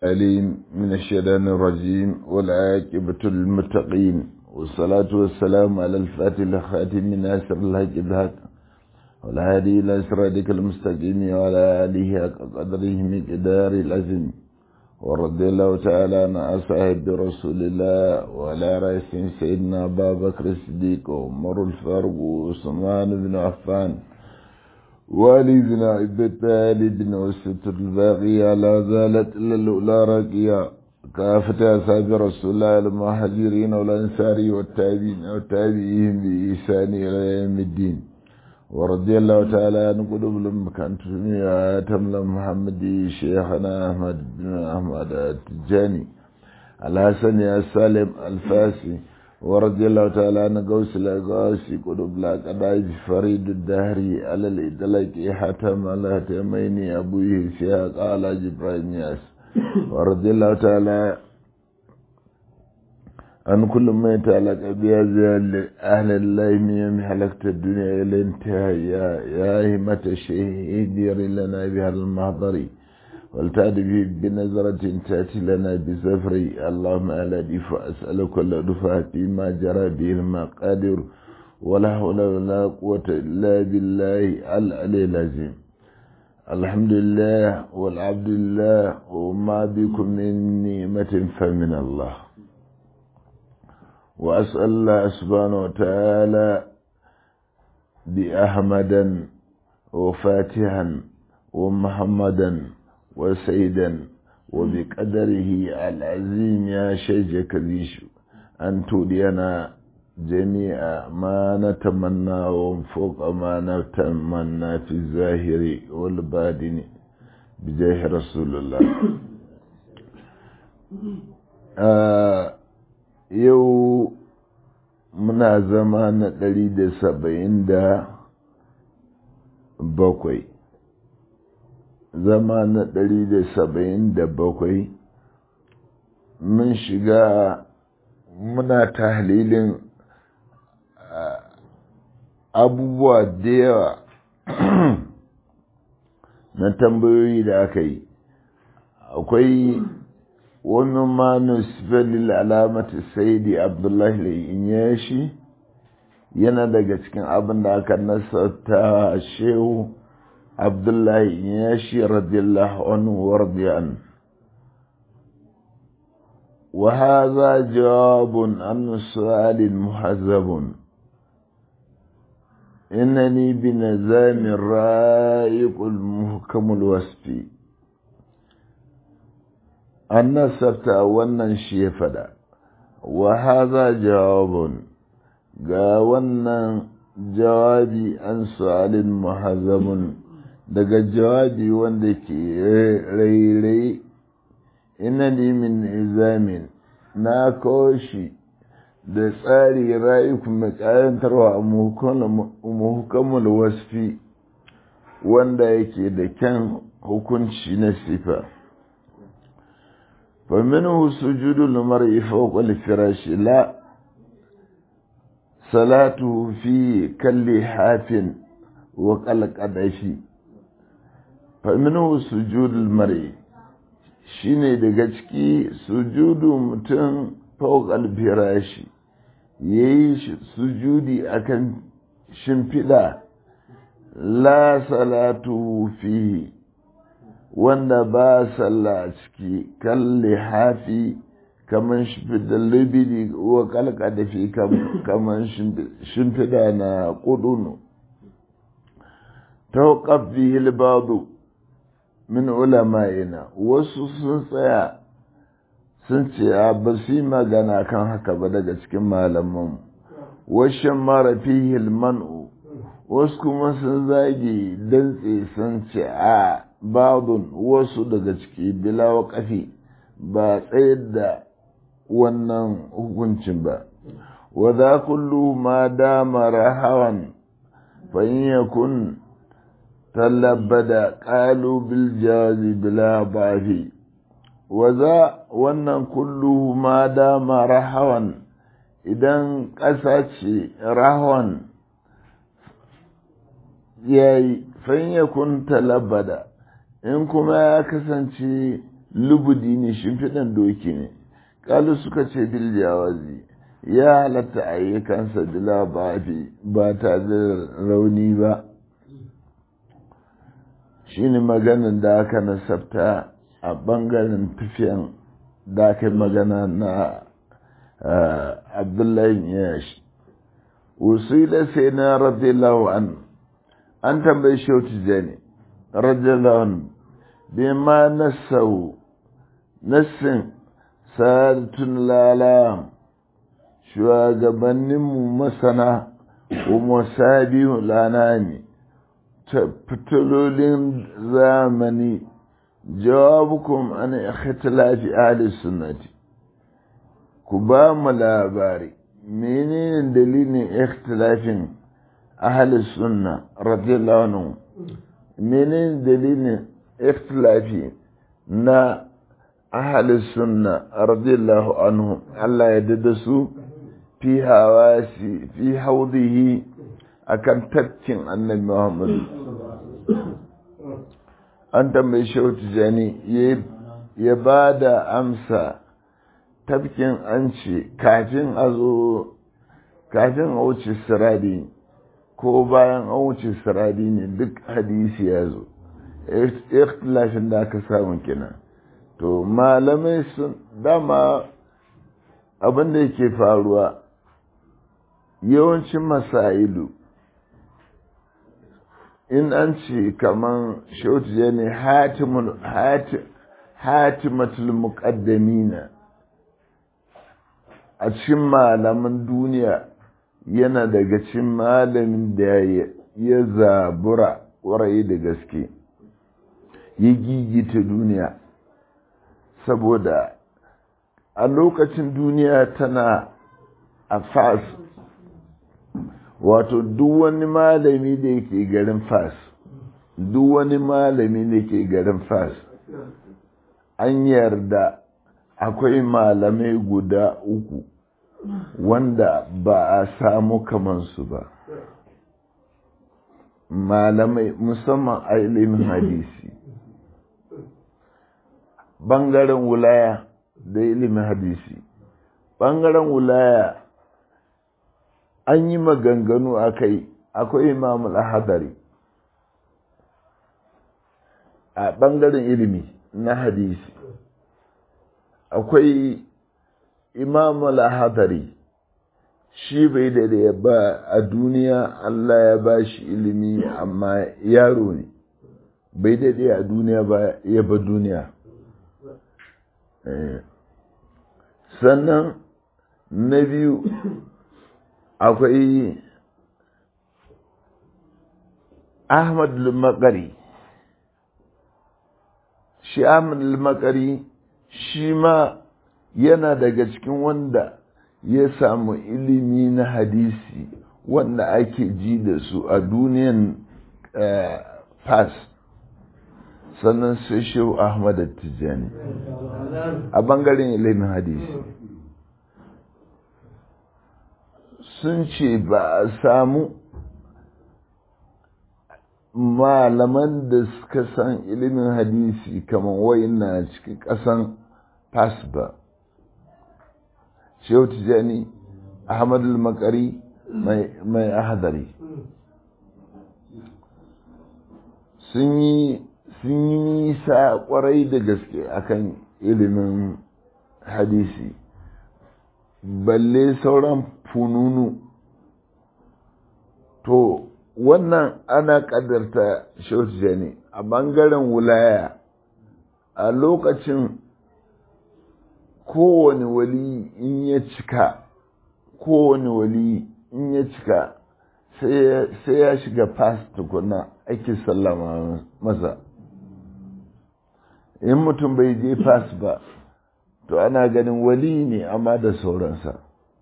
أليم من الشيطان الرجيم والعاقبة للمتقين والصلاة والسلام على الفاتح الخاتم من أسر الحق الحق والهادي إلى صراطك المستقيم وعلى آله حق قدره مقدار العزم ورضي الله تعالى عن أصحاب رسول الله وعلى رئيسهم سيدنا أبا بكر الصديق وعمر الفاروق وعثمان بن عفان والدنا عبد بن وستر الباقية لا زالت إلا الأولى راقية كافة أصحاب رسول الله المهاجرين والأنصار والتابعين والتابعين بإحسان إلى يوم الدين ورضي الله تعالى عن قلوب المكان تسمية تملا محمد شيخنا أحمد بن أحمد التجاني الحسن السالم الفاسي ورضي الله تعالى عن قوس الأقاسي قلوب لا قدائج فريد الدهري على الإدلاك حتم على تيميني أبوه سياق على جبرائيل ياس ورضي الله تعالى عن كل ما يتعلق بهذا أهل الله من يوم حلقت الدنيا إلى انتهاء يا, يا همة الشهيد دير لنا بهذا المحضر والتعد به بنظرة تأتي لنا بسفري اللهم ألا دفع أسألك كل دفع فيما جرى به المقادر ولا حول ولا قوة إلا بالله العلي العظيم الحمد لله والعبد لله وما بكم من نعمة فمن الله وأسأل الله سبحانه وتعالى بأحمدا وفاتحا ومحمدا وسيدا وبقدره العظيم يا شيخ كبيش أن تولينا جميع ما نتمنى وفوق ما نتمنى في الظاهر والباطن بجاه رسول الله آه yau muna zama na ɗari da saba'in da bakwai zama na ɗari da saba'in da bakwai mun shiga muna tahlilin abubuwa da yawa na tambayoyi da aka yi akwai wani manus felil alamati saidi abdullahi inyashi yana daga cikin abin da aka nasarta shehu abdullahi inyashi radiyallahu anhu wardiyan وهذا جواب عن سؤال محذب إنني بنظام الرائق المحكم الوصفي an nasarta wannan shi ya fada wa haza jawabun ga wannan jawabi an su'alin muhazzamun daga jawabi wanda ke rairai ina min izamin na shi da tsari ra'iku mai kayantarwa a muhukamul wasfi wanda yake da kyan hukunci na sifa فمنه سجود المرء فوق الفراش لا صلاته في كاللحاف وقلقدش فمنه سجود المرء shine daga ciki sujudu mutum fawqal firashi yayi sujudi akan shimfiɗa la salatu fihi wanda ba sallah a ciki kalli hafi kamar shimfiɗa libidi wa kalka da fi kamar shimfiɗa na ƙudunu ta ƙafi hilbadu min ulama'ina wasu sun tsaya sun ce a ba su yi magana kan haka ba daga cikin malaman washen mara fi hilmanu wasu kuma sun zage dantse sun ce a babun wasu daga ciki bila waƙafi ba tsayar da wannan hukuncin ba wa za kullu ma dama rahawan fa in yakun talabada qalu bil jawazi bila bafi wa za wannan kullu ma dama rahawan idan ƙasa ce rahawan yayi fa in yakun talabada in kuma ya kasance lubudi ne shimfiɗan doki ne kalu suka ce bil jawazi ya halatta ayyukansa bila ba ba ta da rauni ba shi ne maganin da aka nasabta a ɓangaren tafiyan da aka yi magana na abdullahi yash usila sai na radiyallahu an an tambayi shautu jani radiyallahu an bi ma nasau nassin sadatun lala shugabanninmu masana kuma sabihu lana ne fitilolin zamani jawabukum an ikhtilafi ahli sunnati ku ba mu labari menene dalilin ikhtilafin ahli sunna radiyallahu anhu menene dalilin ikhtilafi na ahli sunna radiyallahu anhu Allah ya dada su fi hawasi fi haudihi akan tafkin annabi Muhammadu an tambayi shehu tijani ya ba da amsa tafkin an ce kafin a zo kafin a wuce siradi ko bayan an wuce siradi ne duk hadisi ya zo ikhtilafin da aka samu kenan to malamai sun dama abin da yake faruwa yawancin masailu in an ce kaman shautu ne hatimatul muqaddamina a cikin malaman duniya yana daga cikin malamin da ya zabura ƙwarai da gaske ya gigita duniya saboda a lokacin duniya tana a fas wato duk wani malami da yake garin fas duk wani malami da ke garin fas an yarda akwai malamai guda uku wanda ba a samu kamansu ba malamai musamman a ilimin hadisi ɓangaren wulaya da ilimin hadisi ɓangaren wulaya an yi maganganu a kai akwai imamul hadari a ɓangaren ilimi na hadisi akwai imamul hadari shi bai da ba a duniya Allah ya ba shi ilimi amma yaro ne bai daɗe a duniya ba ya ba duniya sannan na biyu akwai ahmad al-makari shi ahmad al-makari shi ma yana daga cikin wanda ya samu ilimi na hadisi wanda ake ji da su a duniyan fas sannan sai shehu ahmad tijjani a bangaren ilimin hadisi sun ce ba a samu malaman da suka san ilimin hadisi kamar wayin na cikin ƙasan fas ba shehu tijjani ahmad al-makari mai ahadari sun yi nisa kwarai da gaske akan ilimin hadisi balle sauran fununu to wannan ana ƙaddarta shehu ne a ɓangaren wulaya a lokacin kowane wali in ya cika kowane wali in ya cika sai ya shiga fas tukuna ake sallama masa in mutum bai je fas ba to ana ganin wali ne amma da sauransa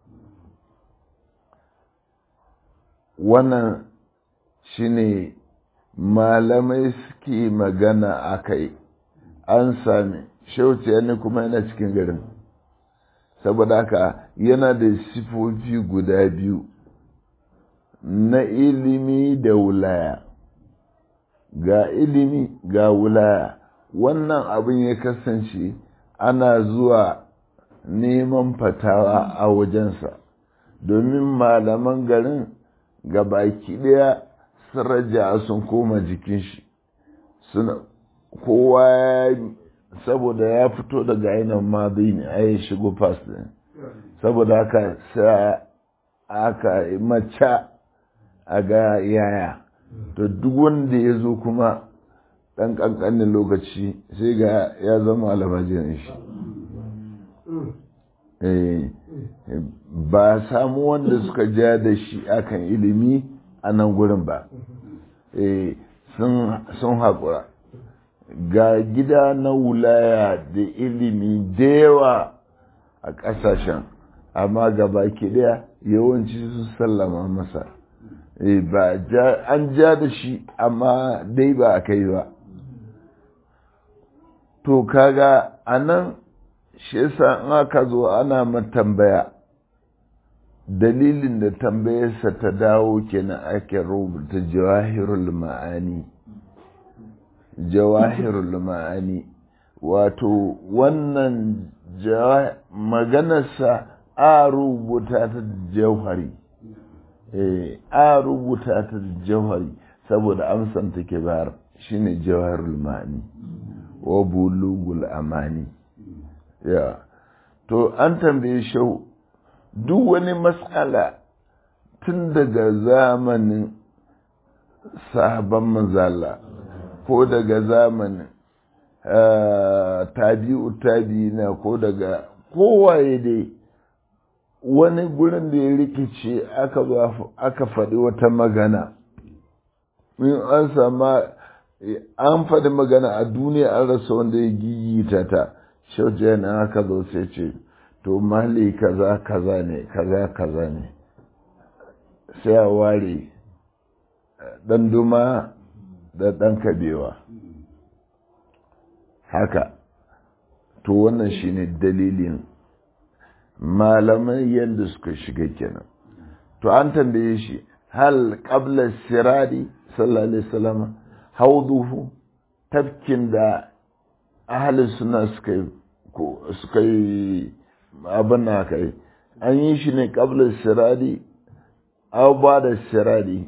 wannan shine malamai suke magana a kai an sami shauciya ne kuma yana cikin garin saboda haka yana da sifofi guda biyu na ilimi da wulaya ga ilimi ga wulaya wannan abin ya kasance ana zuwa neman fatawa a wajensa domin malaman garin ga baki ɗaya sun raja sun koma jikin shi suna kowa saboda ya fito daga ainihin mazi ne a yi shigo fas ne saboda haka sa aka mace a ga yaya to duk wanda ya zo kuma ɗan ƙanƙanin lokaci sai ga ya zama almajirin shi ba samu wanda suka ja da shi akan ilimi a nan gurin ba sun haƙura ga gida na wulaya da ilimi da yawa a ƙasashen amma gaba ke daya yawanci sun sallama masa ba an ja da shi amma dai ba a kai ba to kaga a nan shi yasa in aka zo ana tambaya dalilin da tambayarsa ta dawo kenan ake rubuta jawahirul ma'ani jawahirul ma'ani wato wannan maganarsa a rubuta ta jauhari a rubuta ta jauhari saboda amsan take bayar shine jawahirul ma'ani wa bulugul amani ya to an tambaye shau duk wani matsala tun daga zamanin sahaban manzala ko daga zamanin tabi'u tabi'ina ko daga kowaye dai wani gurin da ya rikice aka faɗi wata magana in an sama an faɗi magana a duniya an rasa wanda ya gigita ta shauce na aka zo sai ce to mali kaza kaza ne kaza kaza ne sai a ware ɗan duma da ɗan kabewa haka to wannan shine dalilin malamai yadda suka shiga kenan to an tambaye shi hal qabla siradi sallallahu alaihi wasallam hauduhu tafkin da ahli suna suka yi suka yi abin na kai an yi shi ne qabla siradi aw ba da siradi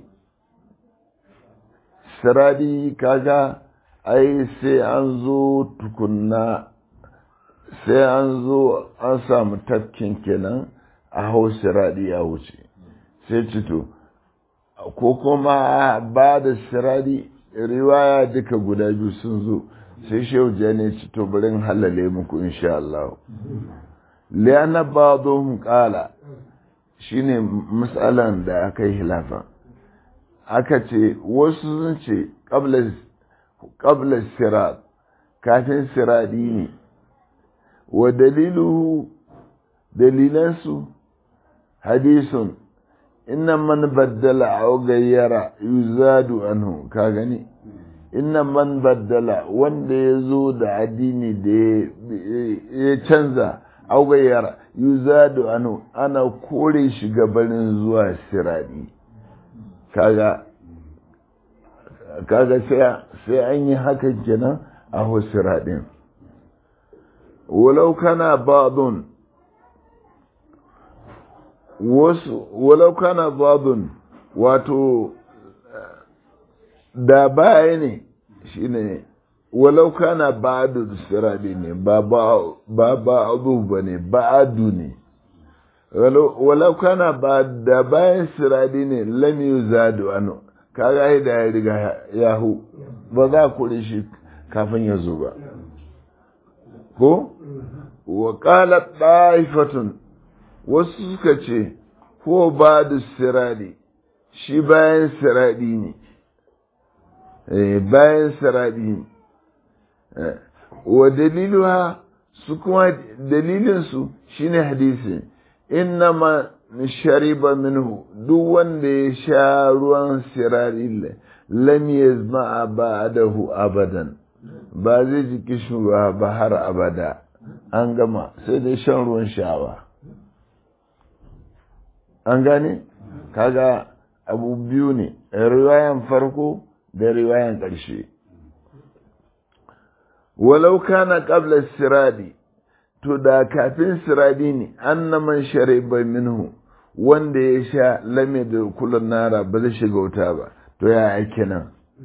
siradi kaga ai sai an zo tukunna sai an zo an samu tafkin kenan a hau siradi ya wuce sai cito ko kuma ba da siradi riwaya duka guda biyu sun zo sai shehu ne cito barin halale muku insha Allah liyana ba zo kala shine matsalan da aka yi hilafa aka ce wasu sun ce ƙabla sirat kafin siradi ne wa daliluhu dalilansu hadisun inna man baddala aw gayyara yuzadu anhu ka gani inna man baddala wanda ya zo da addini da ya canza aw gayyara yuzadu anhu ana kore shi gabanin zuwa siradi kaga kaga sai an yi haka kenan a siradin walau kana ba'dun wasu walau kana ba'dun wato da baya ne shine walau kana ba'du siradi ne ba ba ba'du bane ba'du ne walau kana ba da bayan siradi ne lam yuzadu anu kaga da ya riga yahu ba za ku shi kafin ya zo ba ko wa qala ta'ifatun wasu suka ce ko ba da siradi shi bayan siradi ne eh bayan siradi ne wa daliluha su kuma dalilinsu shine hadisi innama shariba minhu duk wanda ya sha ruwan sirari lam yazma ba'dahu abadan ba zai ji kishirwa ba har abada an gama sai dai shan ruwan shawa an gane kaga abu biyu ne riwayan farko da riwayan ƙarshe walau kana qabla siradi to da kafin siradi ne annaman shariba minhu wanda ya sha lame da kullun nara ba zai shiga wuta ba to ya ake nan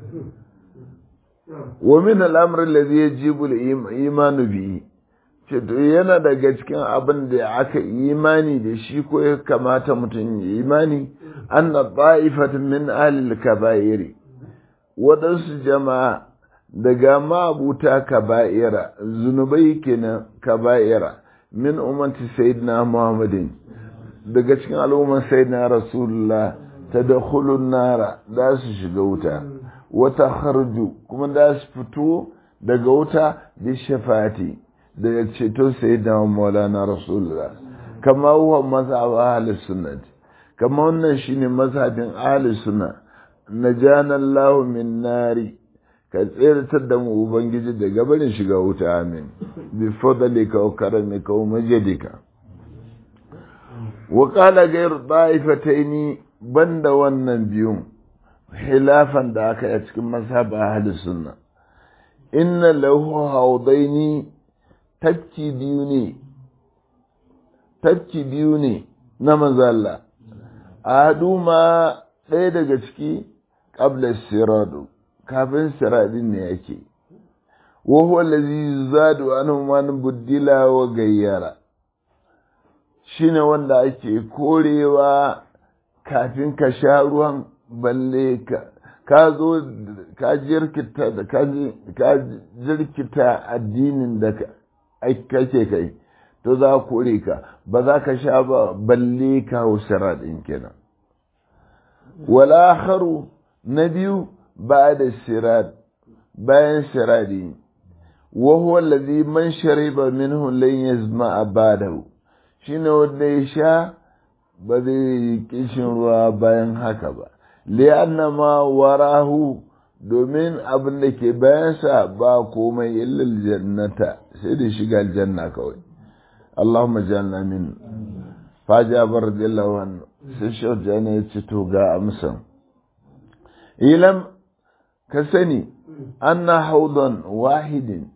wa min al'amr alladhi yajibu al-imanu bihi ce to yana daga cikin abin da aka imani da shi ko ya kamata mutum ya imani anna ta'ifatan min ahli al-kaba'iri waɗansu jama'a daga mabuta kaba'ira zunubai kenan kaba'ira min ummati sayyidina muhammadin daga cikin al'umman sayyidina rasulullah tadkhulun nara da su shiga wuta wata kharju kuma da su fito daga wuta bi shafati daga ceto sayyidina maulana rasulullah kama huwa mazhab ahli sunnah kama wannan shine mazhabin ahli sunnah najana Allah min nari ka tseratar da mu ubangiji daga barin shiga wuta amin bi fadlika wa karamika wa majidika wa qala ghayr da'ifataini banda wannan biyun khilafan da aka yi cikin mazhab ahli sunna inna lahu hawdaini tafki biyu ne tafki biyu ne na manzalla adu ma ɗaya daga ciki qabla siradu kafin siradin ne yake wa huwa allazi zadu anhu man buddila wa gayyara shine wanda ake korewa kafin ka sha ruwan balle ka ka zo ka jirkita da ka jirkita addinin da kake kai to za kore ka ba za ka sha ba balle ka hau siradin kenan wala akharu na biyu ba da sirad bayan siradi wa huwa allazi man shariba minhu lan yazma ba'dahu shine wanda ya sha ba zai kishin ruwa bayan haka ba li'anna ma warahu domin abin da ke bayansa ba komai illal jannata sai da shiga aljanna kawai Allahumma jalna min fajabar radiyallahu anhu sai shaujana ya ce to ga amsan ilam ka sani anna haudan wahidin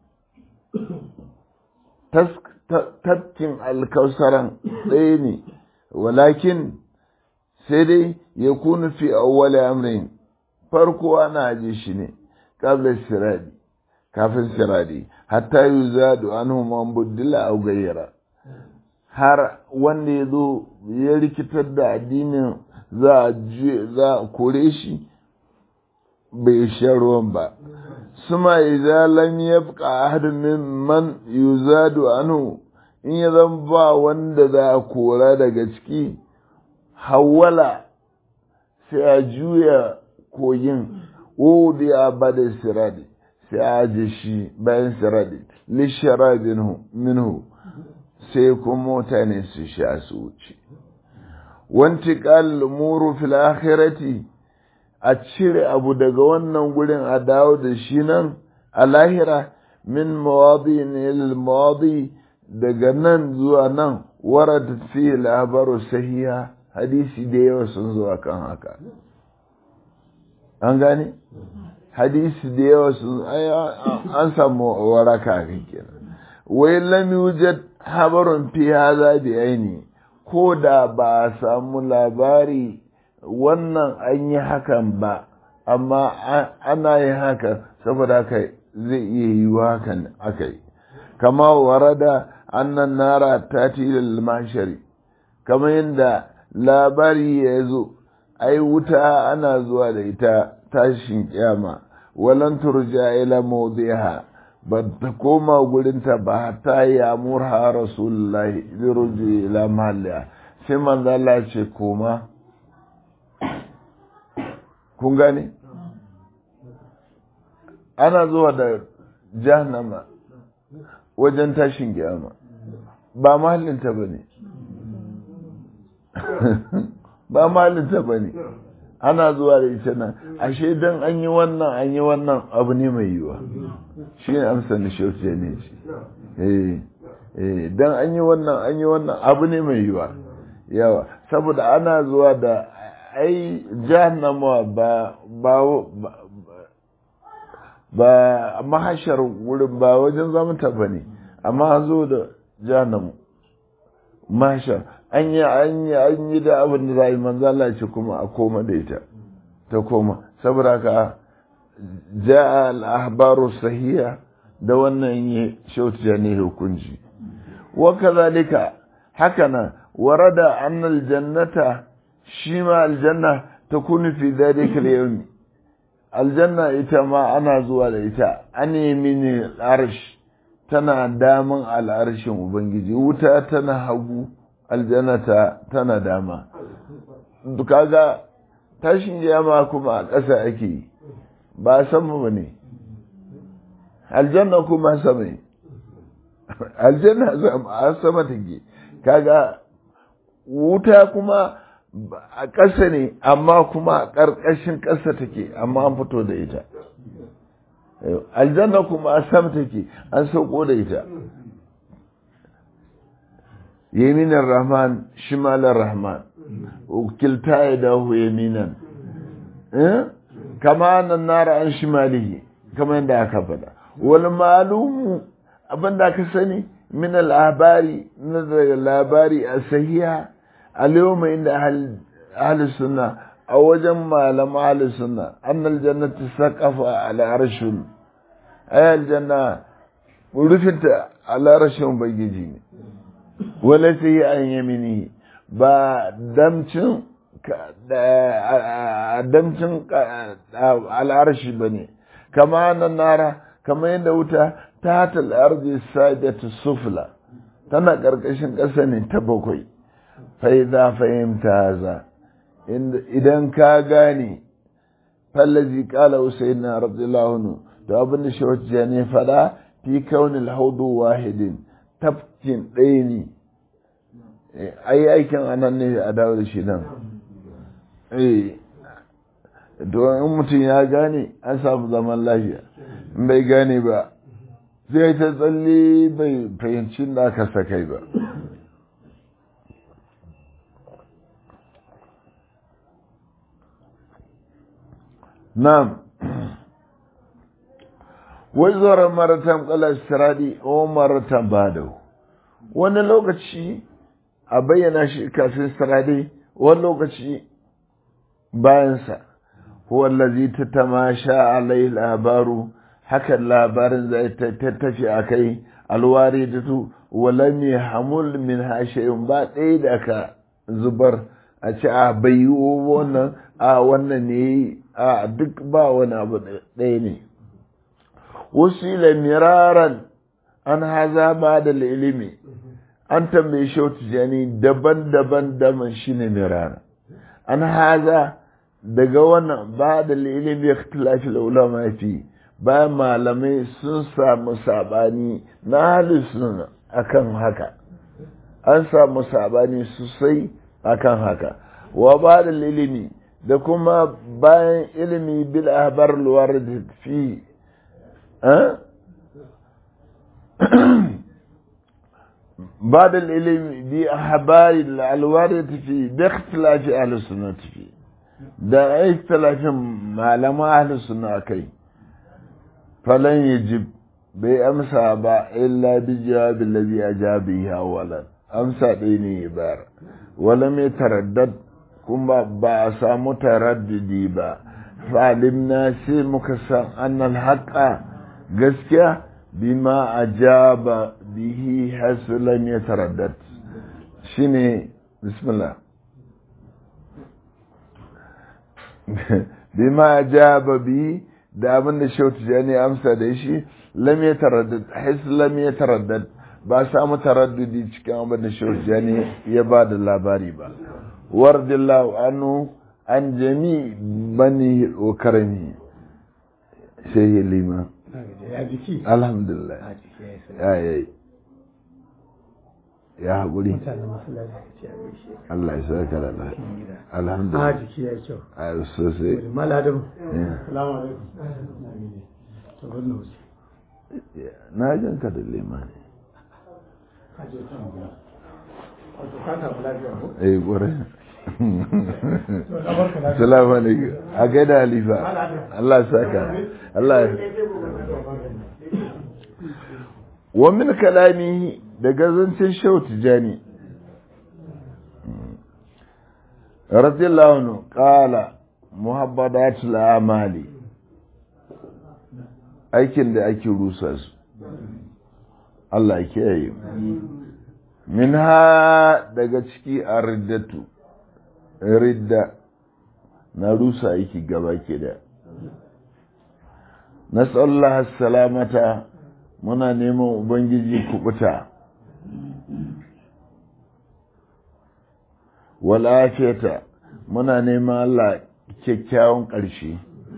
tafkin alkausaran ɗaya ne walakin sai dai ya kunu fi awwali amrin farko ana aje shi ne kabla siradi kafin siradi hatta yuzadu anhu man buddila aw gayyara har wanda ya zo ya rikitar da addinin za a kore shi bai sha ruwan ba suma idza lam yabqa ahadun mimman yuzadu anhu in ya zan ba wanda za a kora daga ciki hawala sai a juya kogin wudi a bada siradi sai a aje shi bayan siradi lishara minhu sai kuma mutane su sha su wuce wanti muru fil akhirati a cire abu daga wannan gurin a dawo da shi nan a lahira min mawadi ne mawadi daga nan zuwa nan warada fi labaru sahiha hadisi da yawa sun zo kan haka an gane hadisi da yawa sun an samu waraka kenan wai lam yujad habarun fi hadha bi aini ko da ba a samu labari wannan an yi hakan ba amma ana yin haka saboda haka zai iya yi hakan aka yi kama warada annan nara ta tilal mashari kama yadda labari ya zo ai wuta ana zuwa da ita tashin kyama walan turja ila mawdiha ba ta koma gurinta ba ta ya murha rasulullahi liruji ila mahalliya sai manzo Allah ce koma kun gane ana zuwa da jahannama wajen tashin kiyama ba mahallinta ba ne ba mahallinta ba ne ana zuwa da ita nan ashe don an yi wannan an yi wannan abu ne mai yiwa shi ne amsa da shauce ne shi don an yi wannan an yi wannan abu ne mai yiwa yawa saboda ana zuwa da ai jahannama ba ba ba mahashar wurin ba wajen zamanta ba ne amma an zo da jahannamu mahashar an yi an yi an yi da abin da za a yi manzala ce kuma a koma da ita ta koma saboda haka ja'a al-ahbaru sahiha da wannan yi shautu ne hukunci wa kazalika hakana warada anna al-jannata shi ma aljanna takunu fi dhalika al-yawm aljanna ita ma ana zuwa da ita an yamini al-arsh tana daman al-arshin ubangiji wuta tana hagu aljannata tana dama kaga tashin jama kuma a ƙasa ake yi ba sama ba ne aljanna kuma sama ne aljanna a sama take kaga wuta kuma a ƙasa ne amma kuma a ƙarƙashin ƙasa take amma an fito da ita aljanna kuma a sama take an sauko da ita yaminar rahman shimalar rahman kilta ya dahu yaminan kama nan nara an shimalihi kama yadda aka faɗa wani malumu abin da aka sani min labari na daga labari a sahiha a mai inda ahli sunna a wajen malam ahli sunna annal jannati saqafa ala arshun ay aljanna rufinta ala arshin bagiji ne wala sai an yamini ba damcin damcin al'arshi ba ne kama nan nara kama yadda wuta ta hata al'arzi sadatu sufla tana ƙarƙashin ƙasa ne ta bakwai fa'iza fahimta haza idan ka gane fallazi ƙala usain na radiyallahu to abin da shawar ne faɗa fi kaunin haudu wahidin tafkin ɗaya ne ai aikin anan ne a dawo da shi nan eh don in mutum ya gane an samu zaman lafiya in bai gane ba zai ta tsalle bai fahimci da aka sakai ba na'am wai zuwa maratan kala siradi o maratan badau wani lokaci a bayyana shi kafin sirade wani lokaci bayansa wallazi ta tamasha alai labaru hakan labarin zai ta tafi a kai alwari da tu walam ya hamul min hashayin ba ɗaya da ka zubar a ce a bai wannan a wannan ne a duk ba wani abu ɗaya ne wasu miraran an haza ba da ilimi an tambaye shautu jani daban-daban daban shi ne mirara an haza daga wannan ba da ilimi ya tilafi ulama fi bayan malamai sun samu sabani na halin suna akan haka an samu sabani sosai akan haka wa ba da ilimi da kuma bayan ilimi bil ahbar luwar da fi بعد العلم بأحبار الوارد في باختلاف أهل السنة في da ikhtilafin malama ahli sunna kai falan yajib bai amsa ba illa bi jawabi alladhi ajabi awwalan amsa dai ne bayar wala mai taraddad kuma ba a samu taraddudi ba falimna sai muka san annal haqa gaskiya bima ajaba bihi hasulan ya taraddad shine bismillah bima ajaba bihi da abin da shautu ne amsa da shi lam ya taraddad his lam ya taraddad ba samu taraddudi cikin abin da shautu ne ya ba da labari ba wardillahu anhu an jami bani wa karami shehi lima alhamdulillah ya yi ya haƙuri Allah ya saka da Allah alhamdulillah jiki ya kyau a sosai maladin Yeah. salamu alaikum to wannan wuce na jan ka da lima ne kaje ta mu wato ka ta lafiya ko eh gore to da barka lafiya salamu alaikum a gaida halifa Allah ya saka Allah ya wa min kalamihi daga zancen shehu tijani radiyallahu anhu qala muhabbadatul amali aikin da ake rusa su Allah ke yi min ha daga ciki a riddatu ridda na rusa aiki gaba ke da nasallah salamata muna neman ubangiji kubuta walafiyata muna neman Allah kyakkyawan ƙarshe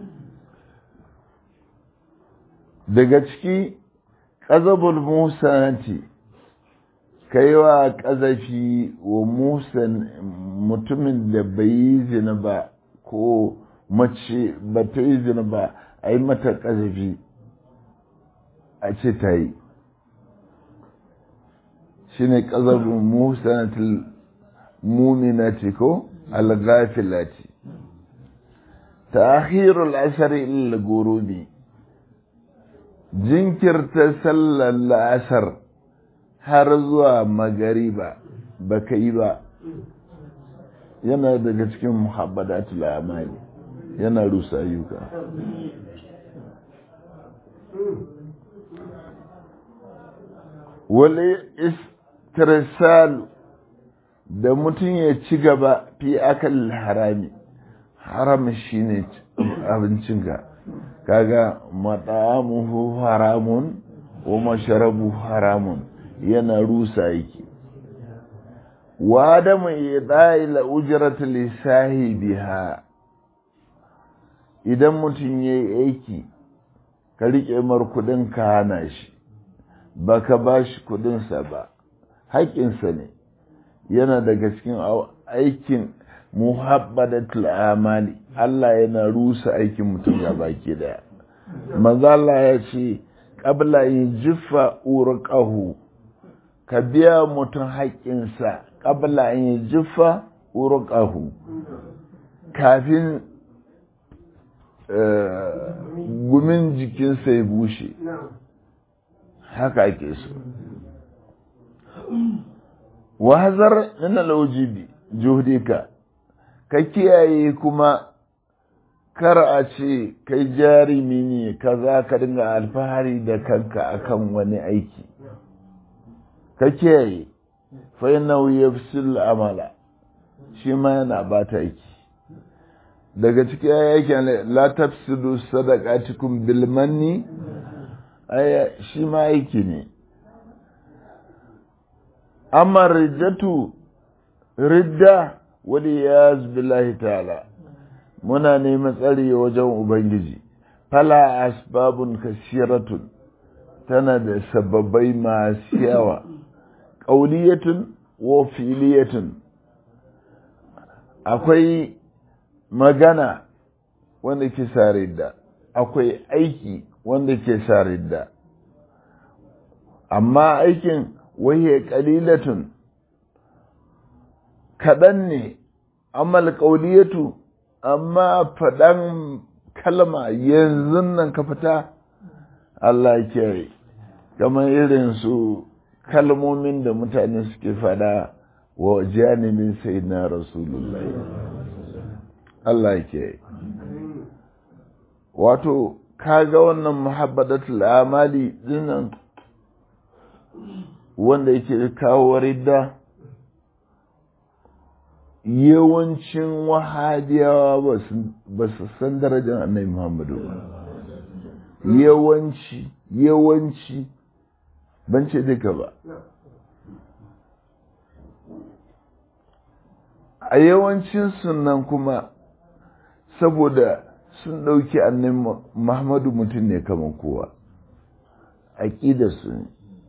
daga ciki ƙazabul musanati kai wa ƙazafi wa musan mutumin da bai yi zina ba ko mace ba ta yi zina ba a yi mata ƙazafi a ce ta yi shi ne ƙazabul musanatil muminati ko algafilati ta'khirul asari illa gurubi jinkirta sallar la'asar har zuwa magariba ba ka yi ba yana daga cikin muhabbadatul amali yana rusa ayyuka wale istirsalu da mutum ya ci gaba fi akal harami haram shine abincinka kaga mat'amuhu haramun wa masharabu haramun yana rusa yake wa adamu idai la ujrata li sahibiha idan mutum yayi aiki ka rike mar kudin ka hana shi baka bashi kudin sa ba haƙƙinsa ne yana daga cikin aikin muhabbadatul amali Allah yana rusa aikin mutum ya baki daya manzo Allah ya ce qabla yujfa urqahu ka biya mutum haƙƙinsa qabla yujfa urqahu kafin gumin jikinsa ya bushe haka ake so wahazar min alwajibi juhdika ka kiyaye kuma kar a ce kai jarimi ne kaza ka dinga alfahari da kanka akan wani aiki ka kiyaye fa innahu yafsil amala shi ma yana bata aiki daga cikin ayyakin la tafsidu sadaqatikum bil manni aya shi ma aiki ne amma riddatu ridda wali ya billahi ta'ala muna neman tsari wajen ubangiji fala asbabun kasiratun tana da sababbai masu yawa ƙauliyatun wa filiyatun akwai magana wanda ke sa ridda akwai aiki wanda ke sa ridda amma aikin wahiya ƙalilatun kaɗan ne amal ƙauliyatu amma faɗan kalma yanzu nan ka fita Allah ke kamar irin su kalmomin da mutane suke faɗa wa janibin sai na rasulullah Allah ke wato kaga wannan muhabbadatul amali dinnan wanda yake kawo ridda yawancin wahabiyawa ba su san darajar annabi muhammadu ba yawanci yawanci ban ce duka ba a yawancin sunan kuma saboda sun ɗauki annabi muhammadu mutum ne kamar kowa aƙidarsu ne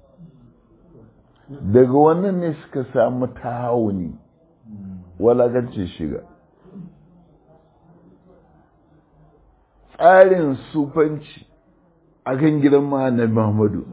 daga wannan ne suka samu tahawuni walagancin shiga tsarin sufanci a kan gidan ma'anar Muhammadu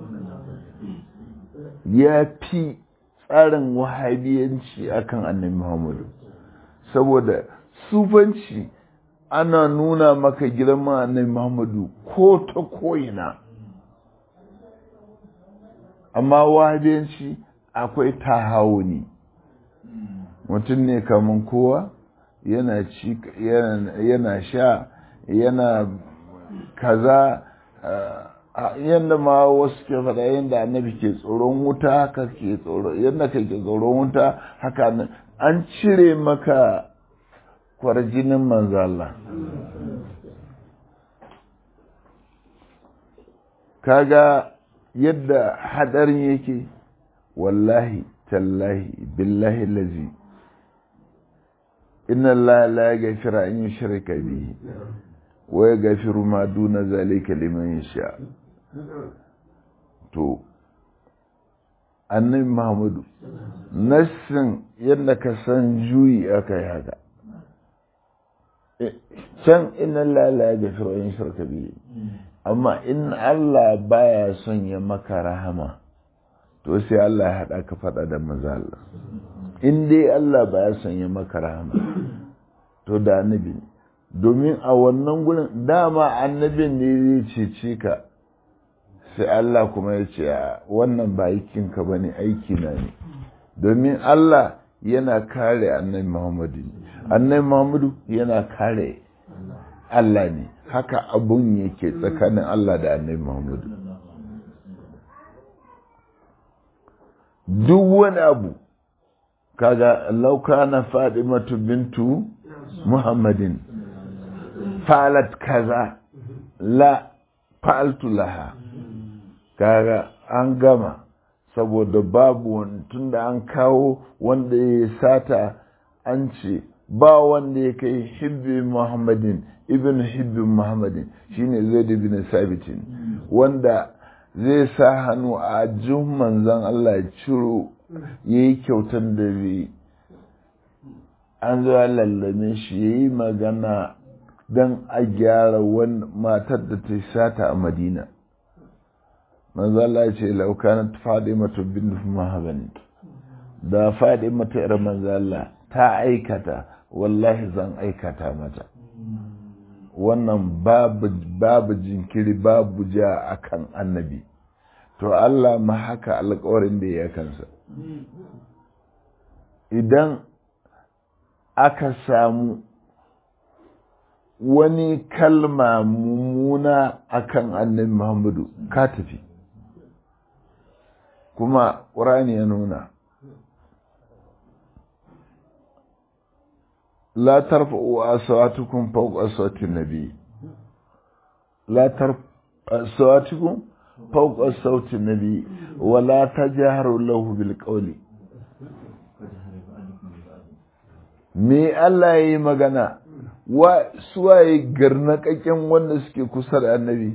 ya fi tsarin wahabiyanci a kan annabi Muhammadu saboda sufanci ana nuna maka gidan ma'anar Muhammadu ko ta ko'ina amma wahabiyanci akwai tahawuni mutum ne kaman kowa yana ci yana sha yana kaza yadda ma wasu ke faɗa yadda annabi ke tsoron wuta haka ke tsoron yadda kai ke tsoron wuta haka an cire maka kwarjinin manzala kaga yadda hadarin yake wallahi tallahi billahi lazi inna Allah la yaghfiru an yushrika bihi wa yaghfiru ma duna zalika liman yasha to annabi Muhammadu nassin yadda ka san juyi aka yi haka can inna Allah la yaghfiru an yushrika bihi amma in Allah baya son ya maka rahama to sai Allah ya haɗa ka faɗa da maza Allah in dai Allah baya son ya maka rahama to da annabi ne domin a wannan gurin dama annabin ne zai cece ka sai Allah kuma ya ce wannan ba aikinka ba ne aiki na ne domin Allah yana kare annabi Muhammadu annabi Muhammadu yana kare Allah ne haka abun yake tsakanin Allah da annabi Muhammadu duk wani abu kaga lauka na Fadimatu bintu Muhammadin falat kaza la fa'altu laha kaga an gama saboda babu tunda an kawo wanda ya sata an ce ba wanda ya kai hibbi Muhammadin ibn hibbin muhammadin shine zaid ibn sabitin wanda zai sa hannu a jin manzan Allah ya ciro ya yi kyautar da zai an zo lallame shi ya yi magana don a gyara wani matar da ta sata a madina manzan Allah ya ce laukanar faɗi mata bin muhammadin da faɗi mata yar manzan Allah ta aikata wallahi zan aikata mata wannan babu jinkiri babu ja akan annabi to Allah ma haka alkawarin da ya kansa idan aka samu wani kalma mummuna akan annabi Muhammadu ka tafi kuma ƙurani ya nuna لا ترفعوا أصواتكم فوق أصوات النبي لا ترفعوا أصواتكم فوق صوت النبي ولا تجهروا له بالقول me Allah ya yi magana wa suwaye garnakakken wanda suke kusa da annabi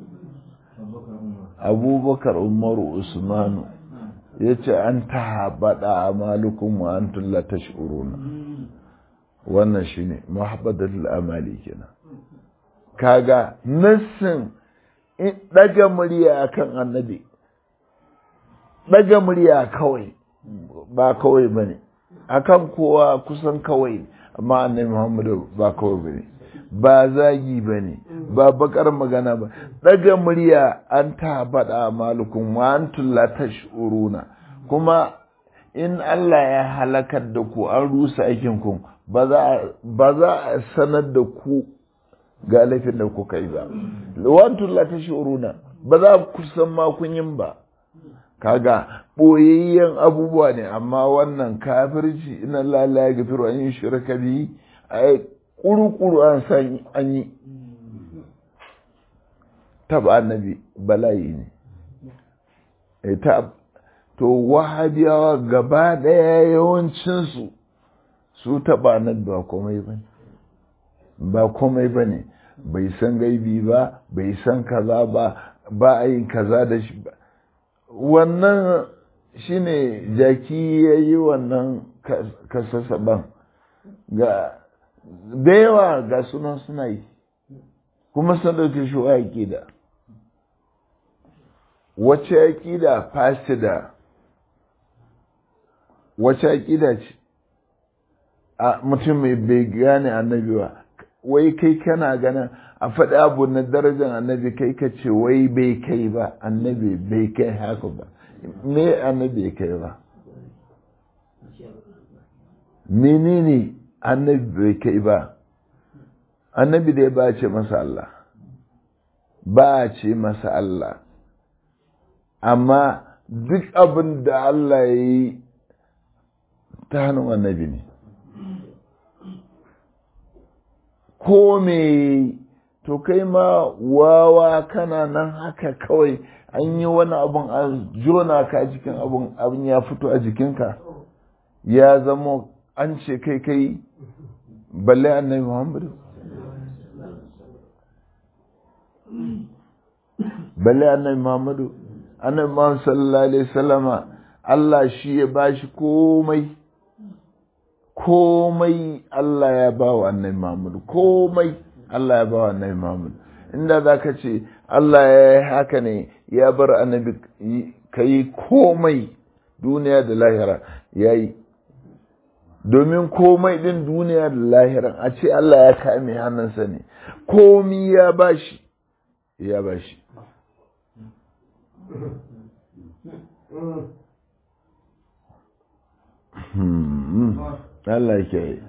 abubakar umaru usmanu ya ce an ta haɓaɗa a malukun wa an tulla ta shi'uruna wannan shi ne mahabbadatul amali kenan kaga nassin daga murya akan annabi daga murya kawai ba kawai bane akan kowa kusan kawai amma annabi Muhammadu ba kawai bane ba zagi bane ba bakar magana ba daga murya an ta bada malukun wa antum la tashuruna kuma in Allah ya halakar da ku an rusa aikin ku ba za a sanar da ku ga laifin da kuka yi ba wantun la ta shi'uruna ba za ku san ma kun yin ba kaga boyayyen abubuwa ne amma wannan kafirci ina lalla ya gafiru an yi shirka bi a kuru-kuru an san an yi taba annabi bala'i ne to wahabiyawa gaba daya yawancinsu su taɓa nan ba komai ba ba komai ba ne bai san gaibi ba bai san kaza ba ba a yin kaza da shi ba wannan shine jaki ya yi wannan kasasaban ga da yawa ga sunan suna yi kuma sun ɗauke shi wa aƙida wace aƙida fasida wace aƙida ce a mutum mai bai gane annabi ba wai kai kana ganin a faɗi abu na darajar annabi kai ka ce wai bai kai ba annabi bai kai haka ba me annabi ya kai ba menene annabi bai kai ba annabi dai ba ce masa Allah ba ce masa Allah amma duk abin da Allah ya yi ta hannun annabi ne ko me to kai ma wawa kana nan haka kawai an yi wani abun a jona ka jikin abun abin ya fito a jikinka ya zama an ce kai kai balle annabi muhammadu balle annabi muhammadu annabi muhammadu sallallahu alaihi wasallama Allah shi ya bashi komai komai Allah ya ba wa annabi muhammadu komai Allah ya ba wa annabi muhammadu inda za ka ce Allah ya yi haka ne ya bar annabi ka yi komai duniya da lahira ya yi domin komai din duniya da lahira a ce Allah ya kame hannunsa ne komi ya bashi ya bashi Allah ke yi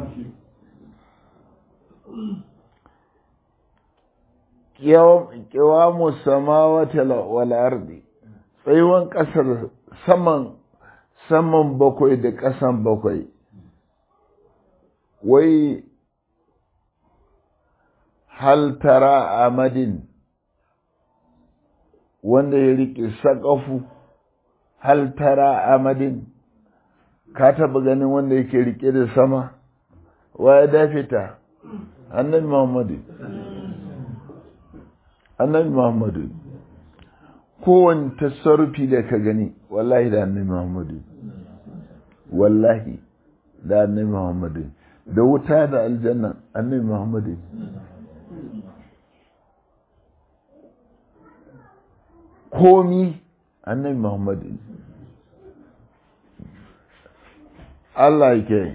kiwamu samawata wal ardi tsayuwan ƙasar saman saman bakwai da ƙasan bakwai wai hal tara amadin wanda ya riƙe saƙafu hal tara amadin ka taɓa ganin wanda yake riƙe da sama wa ya dafe ta annabi muhammadu annabi muhammadu kowane tasarrufi da ka gani wallahi da annabi muhammadu wallahi da annabi muhammadu da wuta da aljanna annabi muhammadu komi annabi muhammadu Allah ke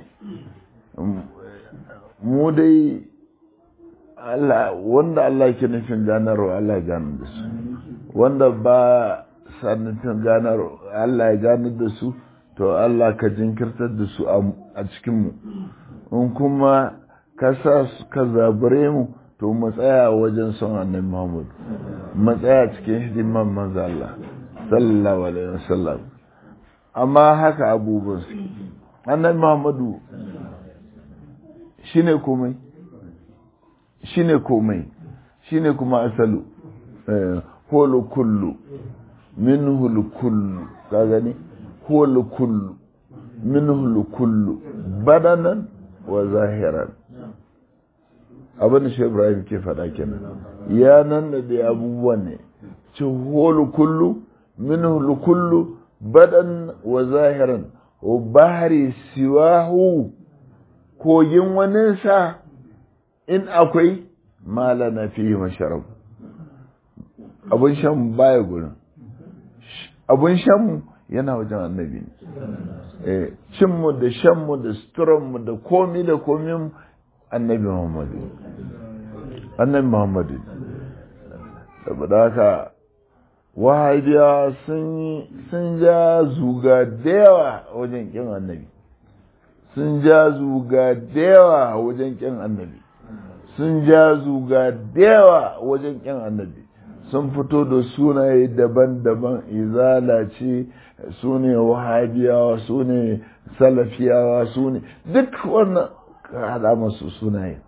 mu dai Allah wanda Allah ke nufin ganarwa Allah gane da su wanda ba sa nufin ganarwa Allah ya gane da su to Allah ka jinkirtar da su a cikinmu in kuma ka sa ka zabure mu to mu tsaya wajen son annabi Muhammad mu tsaya cikin hidiman manzo Allah sallallahu alaihi wasallam amma haka abubuwan su annabi Muhammadu shine komai shine komai shine kuma asalu holu kullu minhu kullu ka gani holu kullu minhu kullu badanan wa zahiran abin da shi ibrahim ke faɗa kenan ya nan da dai abubuwan ne ci holu kullu minhu kullu badan wa zahiran wa bahari siwahu kogin waninsa in akwai mala na fi masharab abun shan baya gurin abun shanmu yana wajen annabi ne cinmu da shanmu da suturanmu da komi da komi annabi muhammadu annabi muhammadu saboda haka wahabiya sun ja zuga da yawa wajen kin annabi sun ja zuga da yawa wajen kin annabi sun ja zuga da yawa wajen kin annabi sun fito da sunaye daban-daban izala ce su ne wahabiyawa su ne salafiyawa su ne duk wannan ka haɗa masu sunaye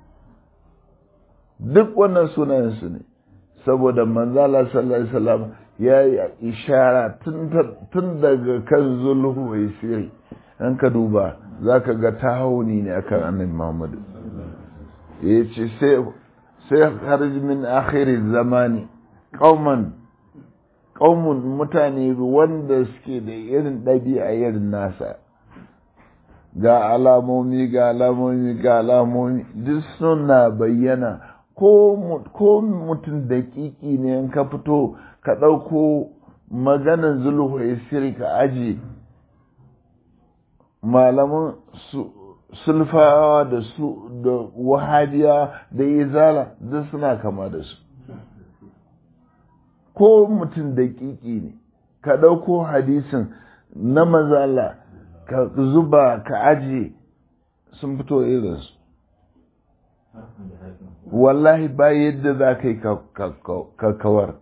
duk wannan sunayen su ne saboda manzala sallallahu alaihi wasallam ya yi ishara tun daga kan zulhu mai siri an ka duba za ka ga tahoni ne akan annabi muhammadu ya ce sai harji min akhiri zamani kauman kaumun mutane wanda suke da irin ɗabi'a irin nasa ga alamomi ga alamomi ga alamomi duk suna bayyana ko mutum daƙiƙi ne in ka fito ka ɗauko maganan zulhu siri ka aji malaman sulfawa da su da wahabiya da izala duk suna kama da su ko mutum daƙiƙi ne ka ɗauko hadisin na manzala ka zuba ka ajiye sun fito irinsu wallahi ba yadda za ka yi ka kawar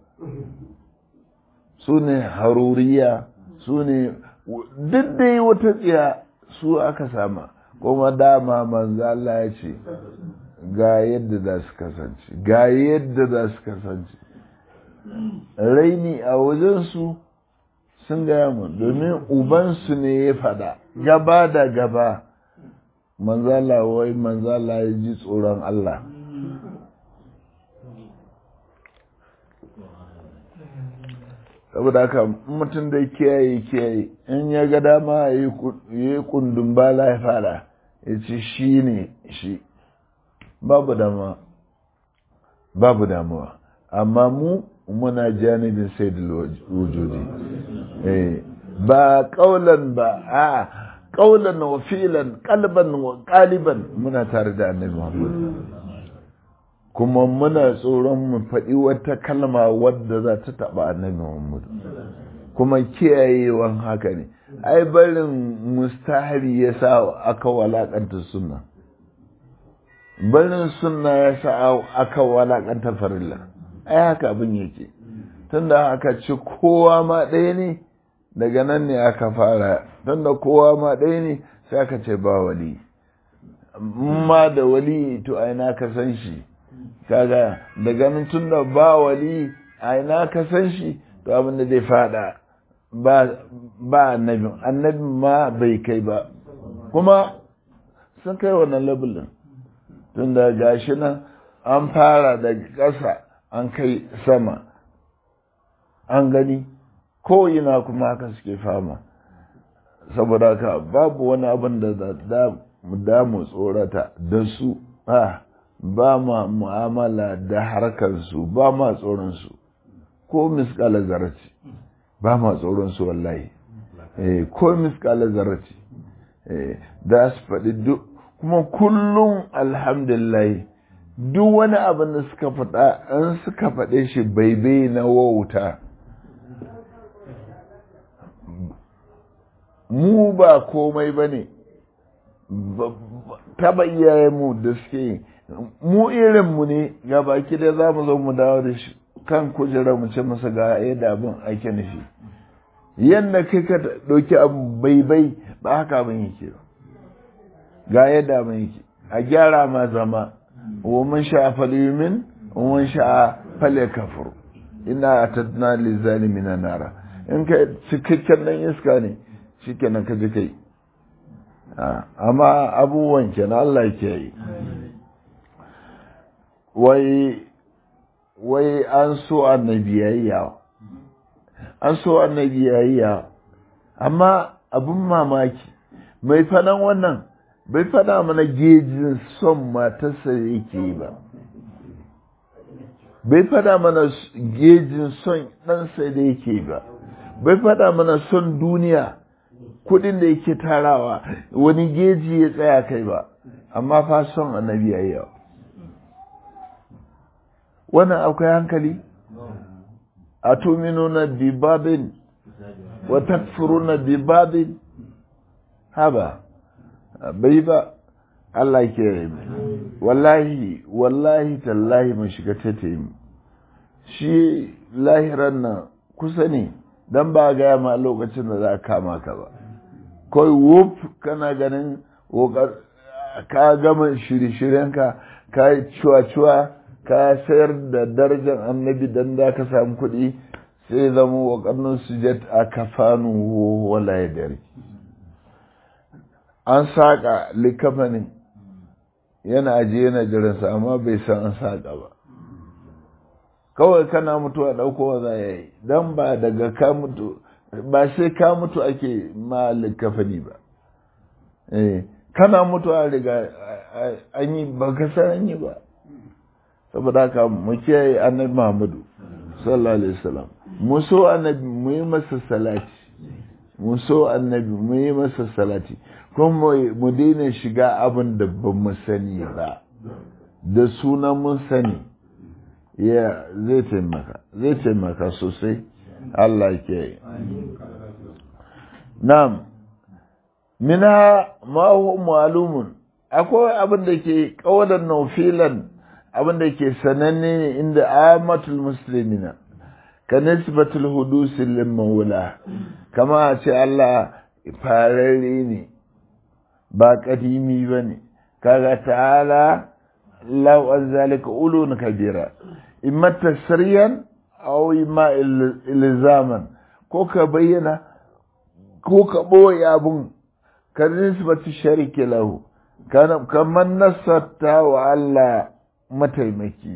su ne haruriya su ne duk da yi wata tsiya su aka sama kuma dama manzo Allah ya ce ga yadda za su kasance ga yadda za su kasance raini a wajensu sun gaya mu domin ubansu ne ya fada gaba da gaba manzala wai manzala ya ji tsoron Allah saboda haka mutum da kiyaye kiyaye in ya ga dama ya yi kundin bala ya fara ya ce shi ne shi babu damuwa babu damuwa amma mu muna janibin sai da wujudi ba kaulan ba a kaulan wa filan kalban wa kaliban muna tare da annabi muhammad kuma muna tsoron mu faɗi wata kalma wadda za ta taɓa annabi muhammad kuma kiyayewan haka ne ai barin mustahari ya sa aka walakanta sunna barin sunna ya sa aka walakanta farilla ai haka abin yake tunda aka ci kowa ma ɗaya ne daga nan ne aka fara tunda kowa ma ɗaya ne sai aka ce ba wali ma da wali to aina ka san shi kaga daga nan tunda ba wali aina ka san shi to abin da zai fada ba ba annabi annabi ma bai kai ba kuma sun kai wannan labulin tunda gashi nan an fara daga ƙasa an kai sama an gani ko ina kuma haka suke fama saboda haka babu wani abin da da mu tsorata da su ba ma mu'amala da harkarsu ba ma tsoronsu ko miskala zaraci ba ma tsoronsu wallahi ko miskala zaraci da su faɗi duk kuma kullum alhamdulillah duk wani abin da suka faɗa an suka faɗe shi baibai na wauta mu ba komai ba ne taba iyayenmu da suke mu irinmu ne ga baki da za mu zo mu dawo da shi kan kujera mu ce masa ga yadda abin ake nufi yadda kai ka ɗauki abu baibai ba haka abin yake ba ga yadda abin yake a gyara ma zama ومن شاء فليؤمن ومن شاء فليكفر ina atadna lizalimina nara in ka cikakken dan iska ne shikenan ka ji kai amma abubuwan kenan Allah ke yi wai wai an so annabiyayya an so annabiyayya amma abun mamaki mai fadan wannan bai fada mana gejin son matarsa yake ba bai fada mana gejin son ɗansa da yake ba bai fada mana son duniya kudin da yake tarawa wani geji ya tsaya kai ba amma fa son annabi yawa wannan akwai hankali a tuminuna bi babin wa takfuruna bi babin haba bai ba Allah ke yi wallahi wallahi tallahi mun shiga tete mu shi lahiran nan kusa ne dan ba gaya ma lokacin da za a kama ka ba kawai wuf kana ganin ka gama shirye-shiryenka ka yi cuwa-cuwa ka sayar da darajar annabi dan da ka samu kuɗi sai zama waƙannin sujat a kafanu wala ya dare an saƙa likafanin yana ajiye yana jiransa amma bai san an saƙa ba kawai kana mutuwa ɗaukowa za ya yi don ba daga ka mutu ba sai ka mutu ake ma likafani ba kana mutuwa riga an yi ba ka san an yi ba saboda haka mu kiyaye annabi Muhammadu sallallahu alaihi wasallam mu so annabi mu yi masa salati mu so annabi mu yi masa salati kuma mu daina shiga abin da ba mu sani ba da sunan mun sani ya zai taimaka zai taimaka sosai Allah ke na'am minha ma huwa ma'lumun akwai abin da ke kawalan naufilan abin da ke sananne ne inda amatul muslimina ka nisbatul hudusi lil maula kama a ce Allah fararre ne ba kadimi bane kaga ta'ala law an zalika ulun kabira imma tasriyan aw imma ilzaman ko ka bayyana ko ka boye abun ka nisbatu shariki lahu kamar nasarta wa Allah mataimaki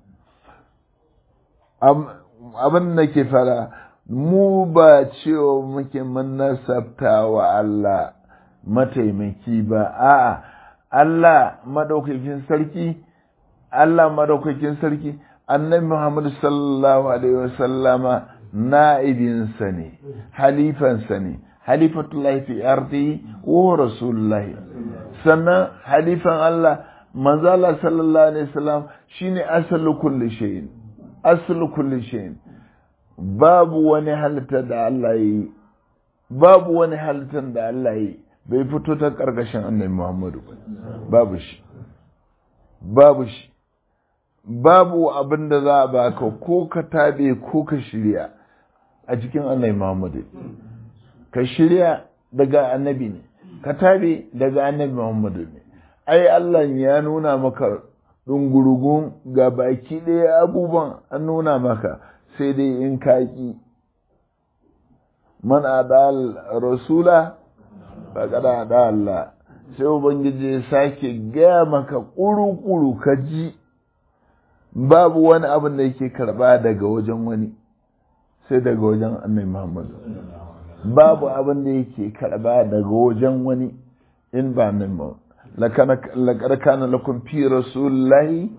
abin da ke fara mu ba cewa muke mun nasarta wa Allah mataimaki ba a'a Allah madaukakin sarki Allah madaukakin sarki annabi Muhammad sallallahu alaihi wasallama na'ibinsa ne halifansa ne halifatullahi fi ardi wa rasulullahi sannan halifan Allah manzo Allah sallallahu alaihi wasallam shine asalu kulli shay'in asalu kulli shay'in babu wani halitta da Allah yi babu wani halittar da Allah yi bai fito ta karkashin annabi Muhammadu babu shi babu shi babu abin da za a baka ko ka tabe ko ka shirya a cikin annabi Muhammadu ka shirya daga annabi ne ka tabe daga annabi Muhammadu ne ai Allah ya nuna maka dungurugun ga baki ɗaya abubuwan an nuna maka sai dai in kaki man adal rasula faƙad ada Allah sai ubangiji ya sake gaya maka ƙuru-ƙuru ka ji babu wani abin da yake karɓa daga wajen wani sai daga wajen annabi Muhammadu babu abin da yake karɓa daga wajen wani in ba annabi Muhammadu laƙar kana lakum fi rasulullahi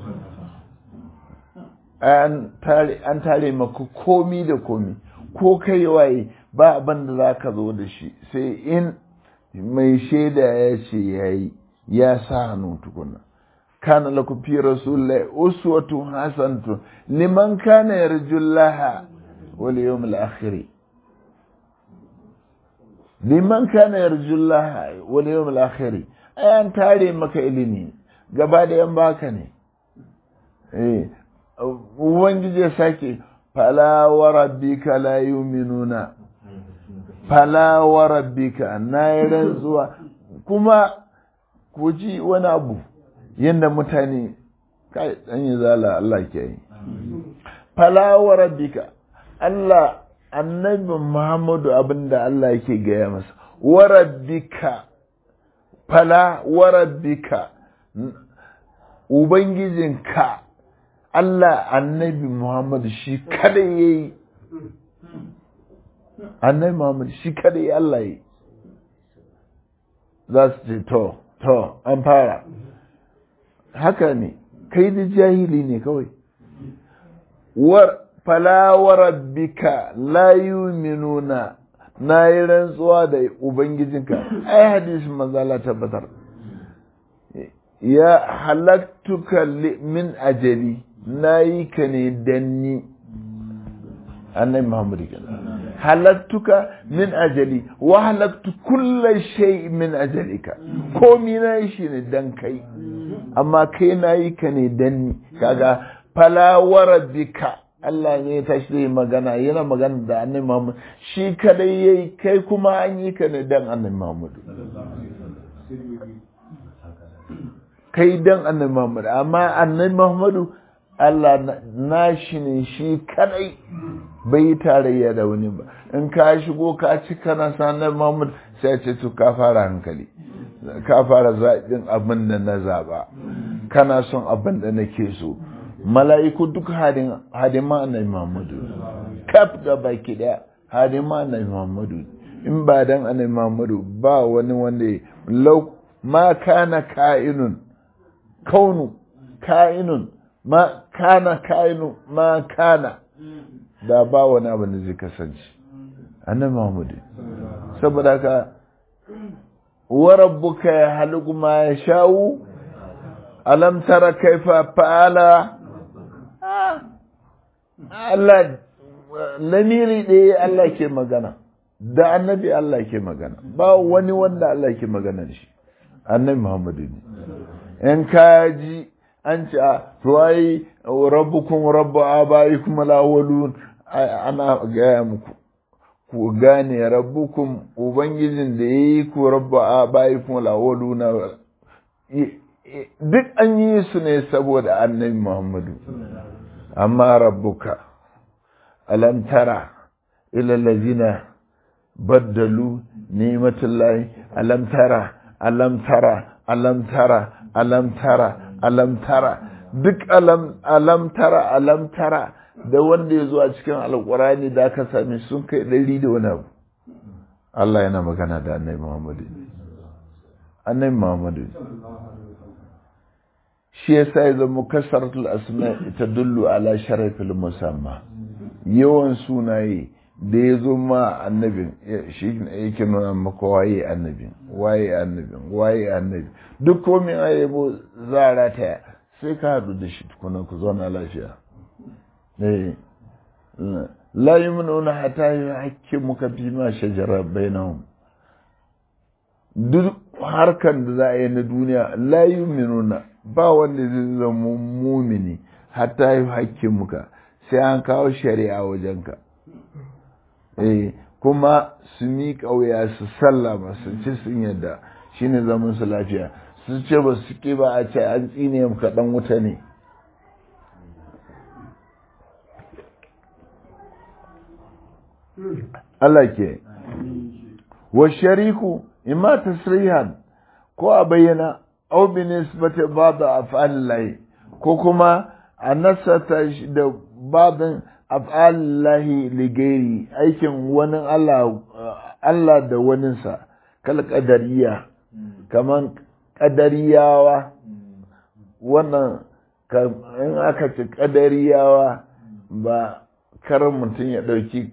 an tare maka komi da komi ko kai waye ba abin da za ka zo da shi sai in mai shaida ya ce ya yi ya sa hannu tukuna kana lakum fi rasulullahi uswatun hasanatu liman kana yarjullaha wal yawmil akhir liman kana yarjullaha wal yawmil akhir an tare maka ilimi gaba da yan baka ne eh ubangiji ya sake fala wa rabbika la yu'minuna fala wa rabbika na yi rantsuwa kuma ku ji wani abu yadda mutane kai dan yi zala Allah ke yi fala wa rabbika Allah annabi Muhammadu abinda Allah yake gaya masa wa rabbika fala wa rabbika ubangijinka Allah annabi Muhammadu shi kada yayi annabi Muhammad shi kada ya Allah yi za su ce to to an fara haka ne kai da jahili ne kawai war fala wa rabbika la yu'minuna na yi rantsuwa da ubangijinka ai hadisin manzo Allah tabbatar ya halaktuka min ajali na yi ka ne danni annabi Muhammad kenan halattuka min ajali wa halattu kulla shay min ajalika komi na yi shi ne dan kai amma kai na yi ka ne dan ni kaga fala wa rabbika Allah ne ya tashi da magana yana magana da annabi Muhammad shi kadai yayi kai kuma an yi ka ne dan annabi Muhammad kai dan annabi Muhammad amma annabi Muhammadu Allah na shi ne shi kadai bai tarayya da wani ba in ka shigo ka ci kana sanar Muhammad sai ce to ka fara hankali ka fara zaɓin abin da na zaɓa kana son abin da nake so mala'iku duk hadima annabi Muhammadu kaf da baki daya hadima annabi Muhammadu in ba dan annabi Muhammadu ba wani wanda lau ma kana ka'inun kaunu ka'inun ma kana ka'inu ma kana da ba wani abin da zai kasance annabi Muhammad saboda haka wa rabbuka ya haliku ma ya sha'u alam tara kaifa fa'ala Allah lamiri ɗaya Allah ke magana da annabi Allah ke magana ba wani wanda Allah ke magana da shi annabi Muhammadu ne in kaji an ce to ai rabbukum rabbu abaikum alawalun ana gaya muku ku gane rabbukum ubangijin da yayi ku rabbu abaikum alawaluna duk an yi su ne saboda annabi Muhammadu amma rabbuka alam tara ila allazina baddalu ni'matullahi alam tara alam tara alam tara alam tara alam tara duk alam alam tara alam tara da wanda ya zo a cikin alkurani da aka sami sun kai ɗari da wani abu Allah yana magana da annabi Muhammadu annabi Muhammadu shi yasa ya zama kasaratul asma ita dullu ala sharafil musamma yawan sunaye da ya zo ma annabin shi yake nuna maka waye annabin waye annabin waye annabi duk komai a yabo zara ta sai ka haɗu da shi tukuna ku zauna lafiya la yumnuna hatta yuhakkimuka fi ma shajara bainahum duk harkan da za a yi na duniya la yuminuna ba wanda zai zama mumini hatta yuhakkimuka sai an kawo shari'a wajenka eh kuma su miƙa wuya su sallama su ci sun yadda shine zaman su lafiya su ce ba su ke ba a ce an tsine ka dan wuta ne Allah ke wa shariku imma tasrihan ko a bayyana aw bi nisbati ba'd af'alillahi ko kuma a nasata da babin af'alillahi ligairi aikin wani Allah Allah da waninsa kal qadariya kaman qadariyawa wannan in aka ce qadariyawa ba karin mutum ya ɗauki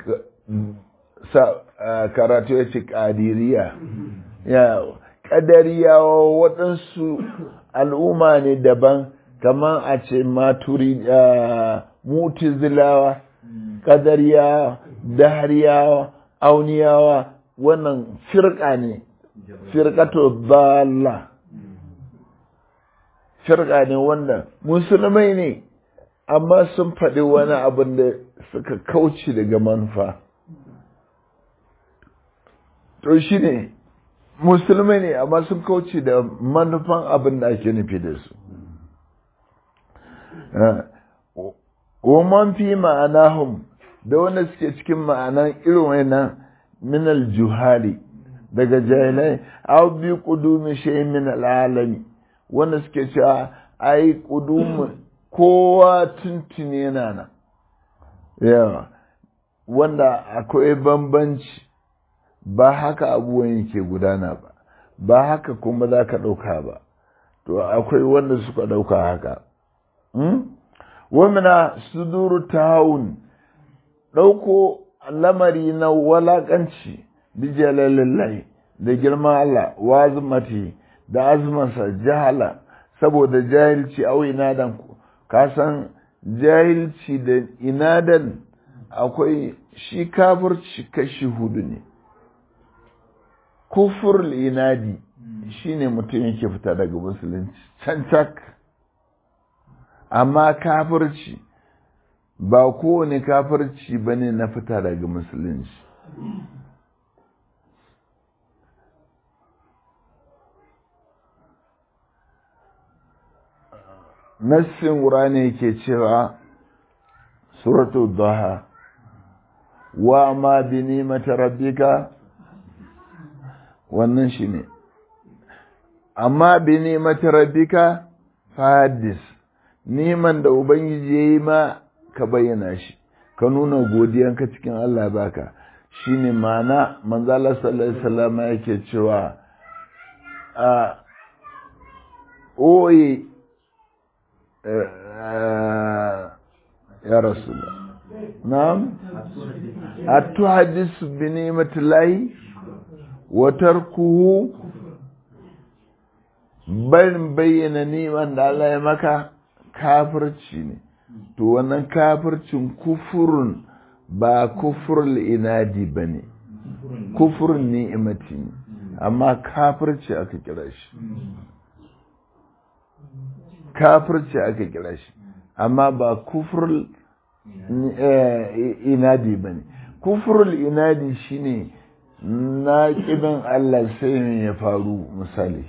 karatu ya ce ƙadiriya ya ƙadariyawa waɗansu al'umma ne daban kamar a ce maturi mutizilawa ƙadariyawa dahariyawa auniyawa wannan firka ne firkato bala firka ne wanda musulmai ne amma sun faɗi wani abin da suka kauce daga manufa to shi ne musulmai ne amma sun kauce da manufan abin da ake nufi da su woman fi ma'anahum da wanda suke cikin ma'anan irin wannan minal juhali daga jahilai aw bi qudumi shay min al'alami wanda suke cewa ai qudumi kowa tuntuni yana nan yawa wanda akwai bambanci ba haka abubuwan yake gudana ba ba haka kuma za ka ɗauka ba to akwai wanda suka ɗauka haka wamina suduru tahawun ɗauko lamari na walaƙanci bijalalillahi da girman Allah wa azumati da azumansa jahala saboda jahilci au inadan ka san jahilci da inadan akwai shi kafirci kashi hudu ne kufur inadi shine mutum yake fita daga musulunci cancak amma kafirci ba kowane kafirci ba ne na fita daga musulunci nassin wura ne ke cewa suratu daha wa ma bi nimata rabbika wannan shi ne amma bi nimata rabbika fadis neman da ubangiji ya yi ma ka bayyana shi ka nuna godiyanka cikin Allah baka shine ma'ana manzala sallallahu alaihi wasallam yake cewa a oye ya rasulullah na'am atuhaddisu bi ni'matillahi wa tarkuhu barin bayyana ni'man da Allah ya maka kafirci ne to wannan kafircin kufurun ba kufurul inadi ba ne kufurin ni'imati ne amma kafirci aka kira shi kafirci aka kira shi amma ba kufurul inadi ba ne kufurul inadi shine na ƙidan Allah sai me ya faru misali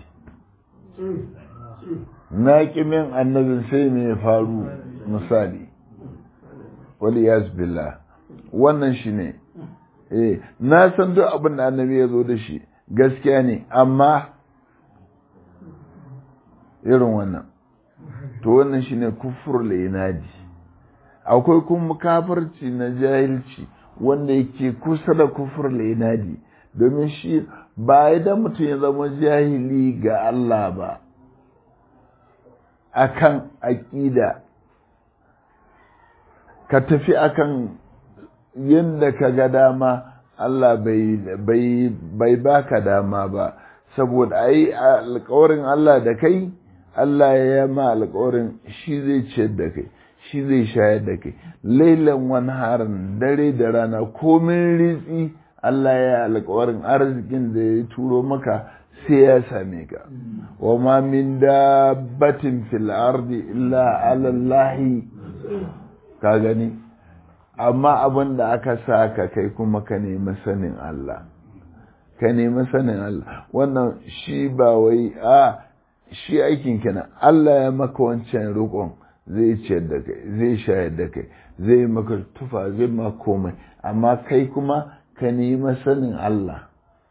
na ƙimin annabin sai me ya faru misali wali billah wannan shi ne eh na san duk abin da annabi ya zo da shi gaskiya ne amma irin wannan to wannan shi ne kufur inadi akwai kuma kafirci na jahilci wanda yake kusa da kufur inadi domin shi ba idan mutum ya zama jahili ga Allah ba akan aƙida ka tafi akan yadda ka ga dama Allah bai baka dama ba saboda ai alkawarin Allah da kai Allah ya ma alkawarin shi zai ciyar da kai shi zai shayar da kai lailan wani harin dare da rana komin ritsi Allah ya alkawarin arzikin da ya turo maka sai ya same ka wa ma min dabbatin fil ardi illa ala Allah ka gani amma abin da aka sa ka kai kuma ka nemi sanin Allah ka nemi sanin Allah wannan shi ba wai a shi aikin kenan Allah ya maka wancan rukun zai ciyar da kai zai shayar da kai zai maka tufa zai maka komai amma kai kuma ka nemi sanin Allah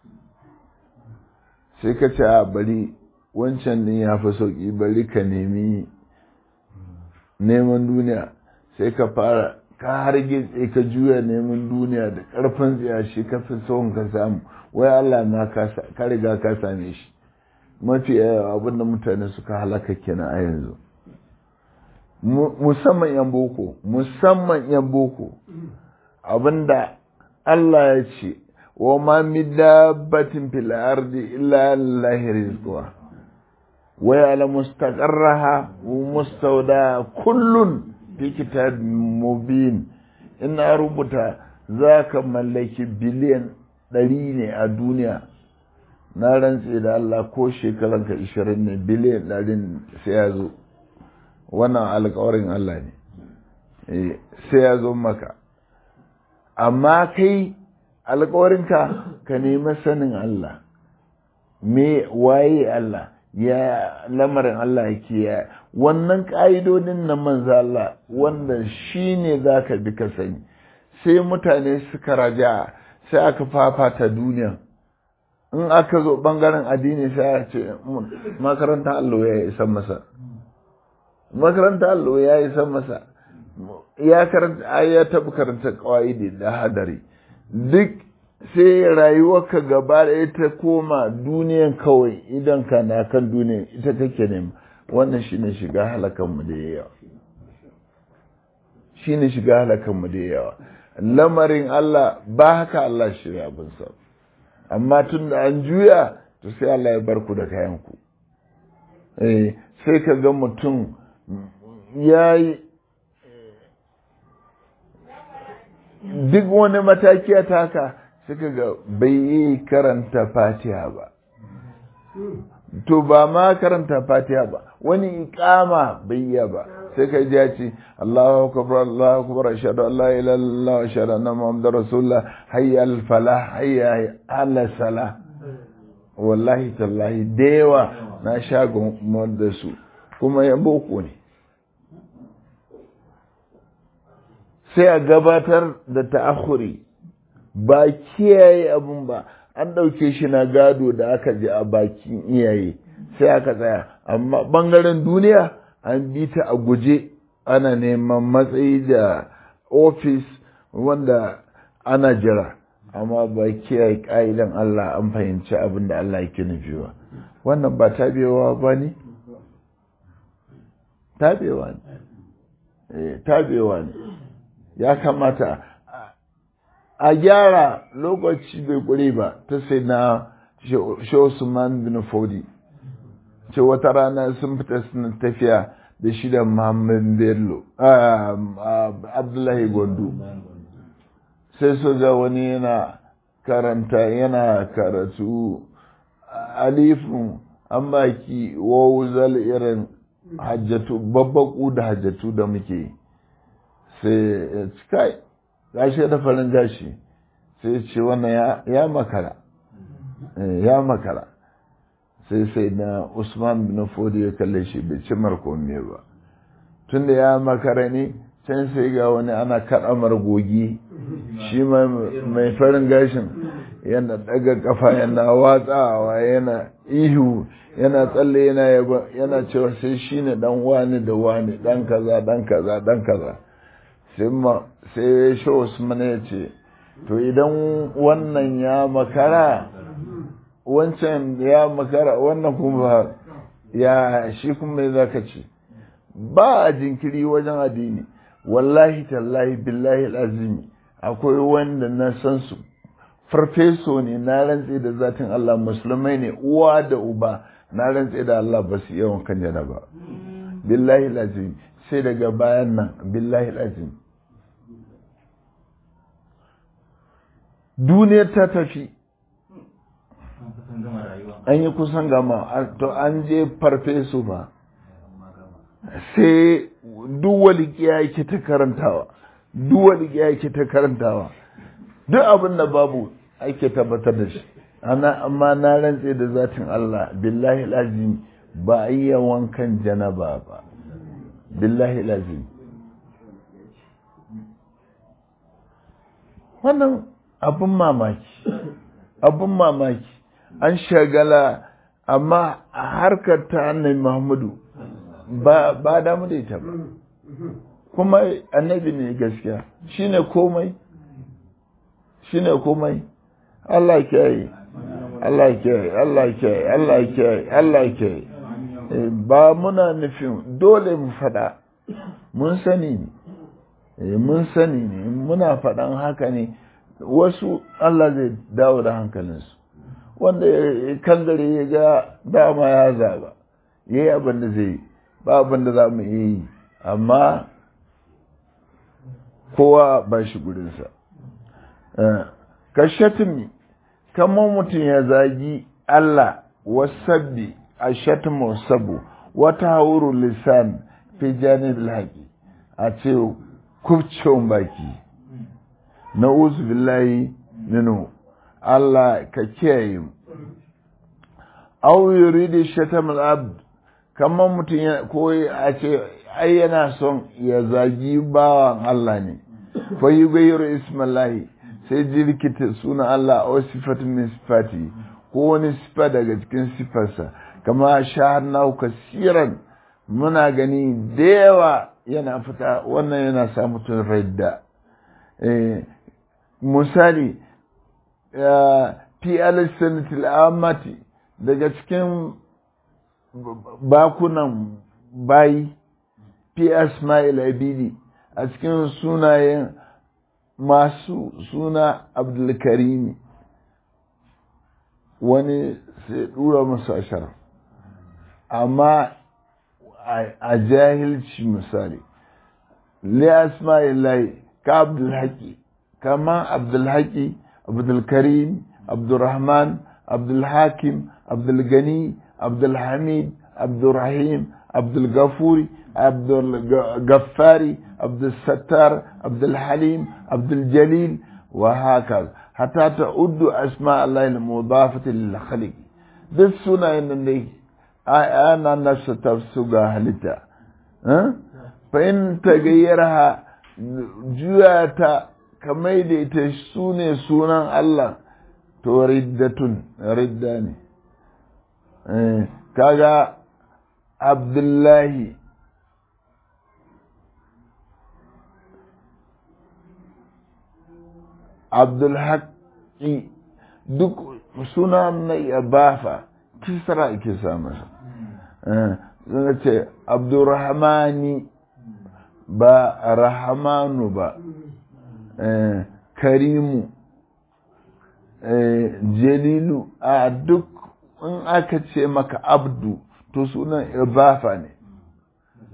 sai ka ce a bari wancan din ya fi sauki bari ka nemi neman duniya sai ka fara ka harge ka juya neman duniya da ƙarfin tsiya shi ka fi son ka samu wai Allah ma ka riga ka same shi mafi yawa abin da mutane suka halaka kenan a yanzu musamman yan boko musamman yan boko abinda Allah ya ce wa ma min dabbatin fil ardi illa lillahi rizquha wa ya'lamu mustaqarraha wa mustawda kullun fi kitab mubin ina rubuta za ka mallaki biliyan ɗari ne a duniya na rantse da Allah ko shekaranka ishirin ne biliyan ɗarin sai ya zo wannan alkawarin Allah ne sai ya zo maka amma kai alkawarinka ka nemi sanin Allah me waye Allah ya lamarin Allah yake ya wannan ƙa'idodin na manzo Allah wanda shi ne za ka bi ka sani sai mutane suka raja sai aka fafata duniya in aka zo ɓangaren addini sai a ce makaranta allo ya isa masa makaranta allo ya isa masa ya karanta ya taɓa karanta ƙawa'idi da hadari duk sai rayuwarka gaba da ta koma duniyan kawai idan ka na kan duniyan ita kake nema wannan shine shiga halakanmu da yawa shine shiga halakanmu da yawa lamarin Allah ba haka Allah shirya abin sa amma tun da an juya to sai Allah ya bar ku da kayanku eh sai ka ga mutum ya yi duk wani mataki a taka suka ga bai yi karanta fatiha ba to ba ma karanta fatiha ba wani ikama bai yi ba sai ka ji ya ce Allahu akbar Allahu akbar ashhadu an la ilaha illallah wa ashhadu anna muhammadar rasulullah hayya al falah hayya ala salah wallahi tallahi da yawa na sha da su kuma ya boko ne sai a gabatar da ta'akhuri ba kiyaye abun ba an ɗauke shi na gado da aka ji a bakin iyaye sai aka tsaya amma ɓangaren duniya an bi ta a guje ana neman matsayi da ofis wanda ana jira amma ba kiyaye ƙa'idan Allah an fahimci abin da Allah yake nufi ba wannan ba tabewa ba ne? tabewa ne tabewa ne ya kamata a gyara lokaci bai kure ba ta sai na Usman bin Fodi ce wata rana sun fita suna tafiya da shi da Muhammad Bello Abdullahi Gondo sai su ga wani yana karanta yana karatu alifin an baki wawuzal irin hajjatu babbaku da hajjatu da muke sai kai gashi da farin gashi sai ce wannan ya makara ya makara sai sai na usman bin fodi ya kalle shi bai ci markonni ba tunda ya makara ne can sai ga wani ana kaɗa margogi shi mai farin gashin yana daga kafa yana watsawa yana ihu yana tsalle yana yaba yana cewa sai shi ne dan wani da wani dan kaza dan kaza dan kaza sai ma sai shi Usman ya ce to idan wannan ya makara wancan ya makara wannan kuma ya shi kuma za ka ce ba a jinkiri wajen addini wallahi tallahi billahi azimi akwai wanda na san su farfeso ne na rantse da zatin Allah musulmai ne uwa da uba na rantse da Allah ba su yawan kan jana ba billahi lazim sai daga bayan nan billahi lazim duniyar ta tafi an yi kusan gama to an je farfeso ba sai duk walikiya yake ta karantawa duk walikiya yake ta karantawa duk abin da babu ake tabbatar da shi ana amma na rantse da zatin Allah billahi lazim ba a yi wankan janaba ba billahi lazim wannan abin mamaki abin mamaki an shagala amma a harkar ta annabi Muhammadu ba ba damu da ita ba kuma annabi ne gaskiya shine komai shine komai Allah kiyaye Allah kiyaye Allah kiyaye Allah kiyaye Allah kiyaye ba muna nufin dole mu faɗa mun sani ne mun sani ne muna faɗan haka ne wasu Allah zai dawo da hankalinsu wanda kan gare ya ga dama ya zaba ya yi abin da zai yi ba abin da za mu iya yi amma kowa ba shi gurinsa ka shatimi kamar mutum ya zagi Allah wasabbi a shatimu sabu wata hauru lisan fi janib haƙi a ce kubcin baki na uzu billahi minu Allah ka kiyaye mu aw yuridu shatam al-abd kamar mutum ya koyi a ce ai yana son ya zagi bawan Allah ne fa yughayyiru ismallahi sai jirkita suna Allah a sifatin min sifati ko wani sifa daga cikin sifarsa kama shahadna kasiran muna gani da yawa yana fita wannan yana sa mutum radda misali fi alisanatil amati daga cikin bakunan bayi fi asma'il abidi a cikin sunayen masu suna abdulkarimi wani sai dura musu ashar amma a jahilci misali li asma'illahi ka abdulhaki kama abdulhaki abdulkarim abdulrahman abdulhakim abdulgani abdulhamid abdulrahim abdulgafuri abdulgaffari abdulsattar abdulhalim abduljalil وهكذا حتى تعد أسماء الله المضافة للخلق duk sunayen nan dai ana nafsa tafsuga halitta fa in tagayyarha juya ta kamar da ita su ne sunan Allah to riddatun ridda ne kaga abdullahi abdulhaƙi duk suna na ibafa kisra ake sa masa suna ce abdurrahmani ba rahamanu ba karimu jalilu a duk in aka ce maka abdu to sunan ibafa ne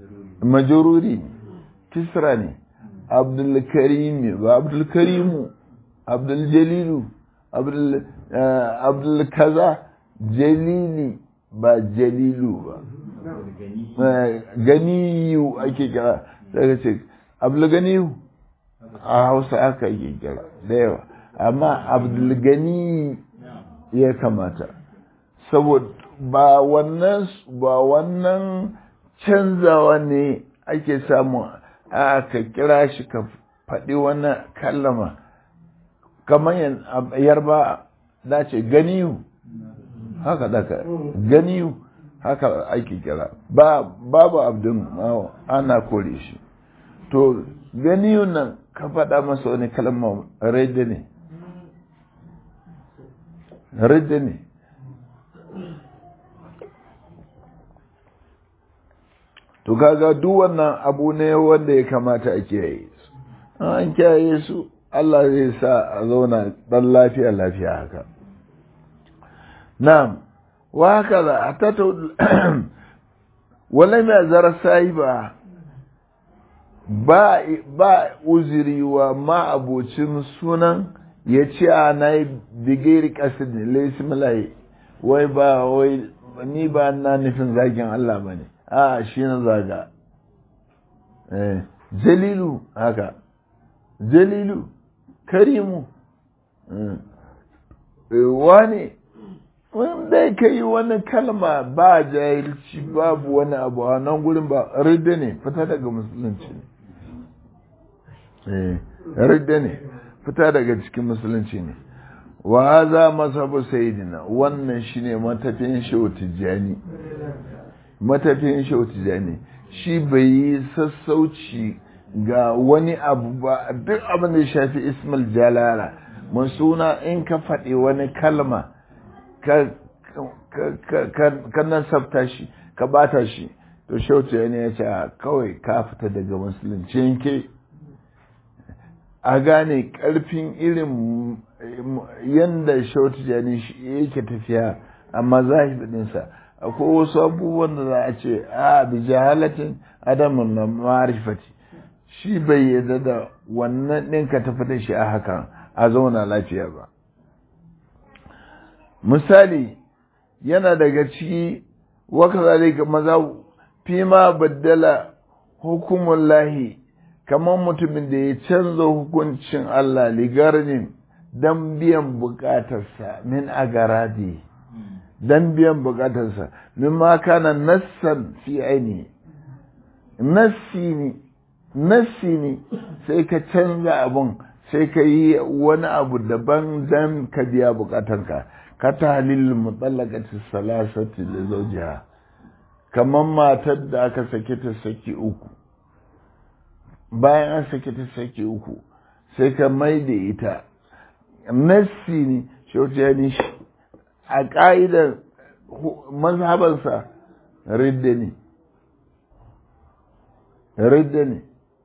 majururi kisra ne abdulkarimi ba abdulkarimu abdul jalilu abdul abdul kaza jalili ba jalilu ba ganiyu ake kira daga ce abdul ganiyu a hausa aka yi kira da yawa amma abdul gani ya kamata saboda ba wannan ba wannan canzawa ne ake samu a ka kira shi ka faɗi wannan kallama kamar yarba da ce ganiyu haka daga ganiyu haka ake kira ba babu abdin ana kore shi to ganiyu nan ka faɗa masa wani kalma rede ne rede ne to kaga duk wannan abu ne wanda ya kamata a kiyaye su an kiyaye su Allah zai sa a zauna dan lafiya lafiya haka na'am wa haka za a tata wala mai zara sahiba ba ba uzuri wa ma abocin sunan ya ce a na yi bigiri kasidin laisimilayi wai ba wai ni ba na nufin zagin Allah ba ne a shi na zaga jalilu haka jalilu karimu wani wanda ka yi wani kalma ba jahilci babu wani abu a nan gurin ba ridda ne fita daga musulunci ne ridda ne fita daga cikin musulunci ne wa haza masabu sayidina wannan shine matafiyin shehu tijjani matafiyin shehu tijjani shi bai yi sassauci ga wani abu ba duk abin da ya shafi ismail jalala mun suna in ka faɗi wani kalma ka nasabta shi ka bata shi to shehu tijjani ya ce kawai ka fita daga musulunci yanke a gane ƙarfin irin yadda shautu jani yake tafiya a mazahibinsa akwai wasu abubuwan da za a ce a bi jahalatin adamun na marifati shi bai yadda da wannan ɗin ka tafi da shi a hakan a zauna lafiya ba misali yana daga ciki waka zalika maza fi ma baddala hukumun lahi kamar mutumin da ya canza hukuncin Allah ligarnin don biyan bukatarsa min agaradi don biyan bukatarsa min ma kana nassan fi aini nassi ne nassi ne sai ka canza abun sai ka yi wani abu daban don ka biya bukatanka ka ta halil mutallakati salasati da zaujiha kamar matar da aka sake ta saki uku bayan an sake ta sake uku sai ka mai da ita nassi ne shautiyani a ƙa'idar mazhabansa ridda ne ridda ne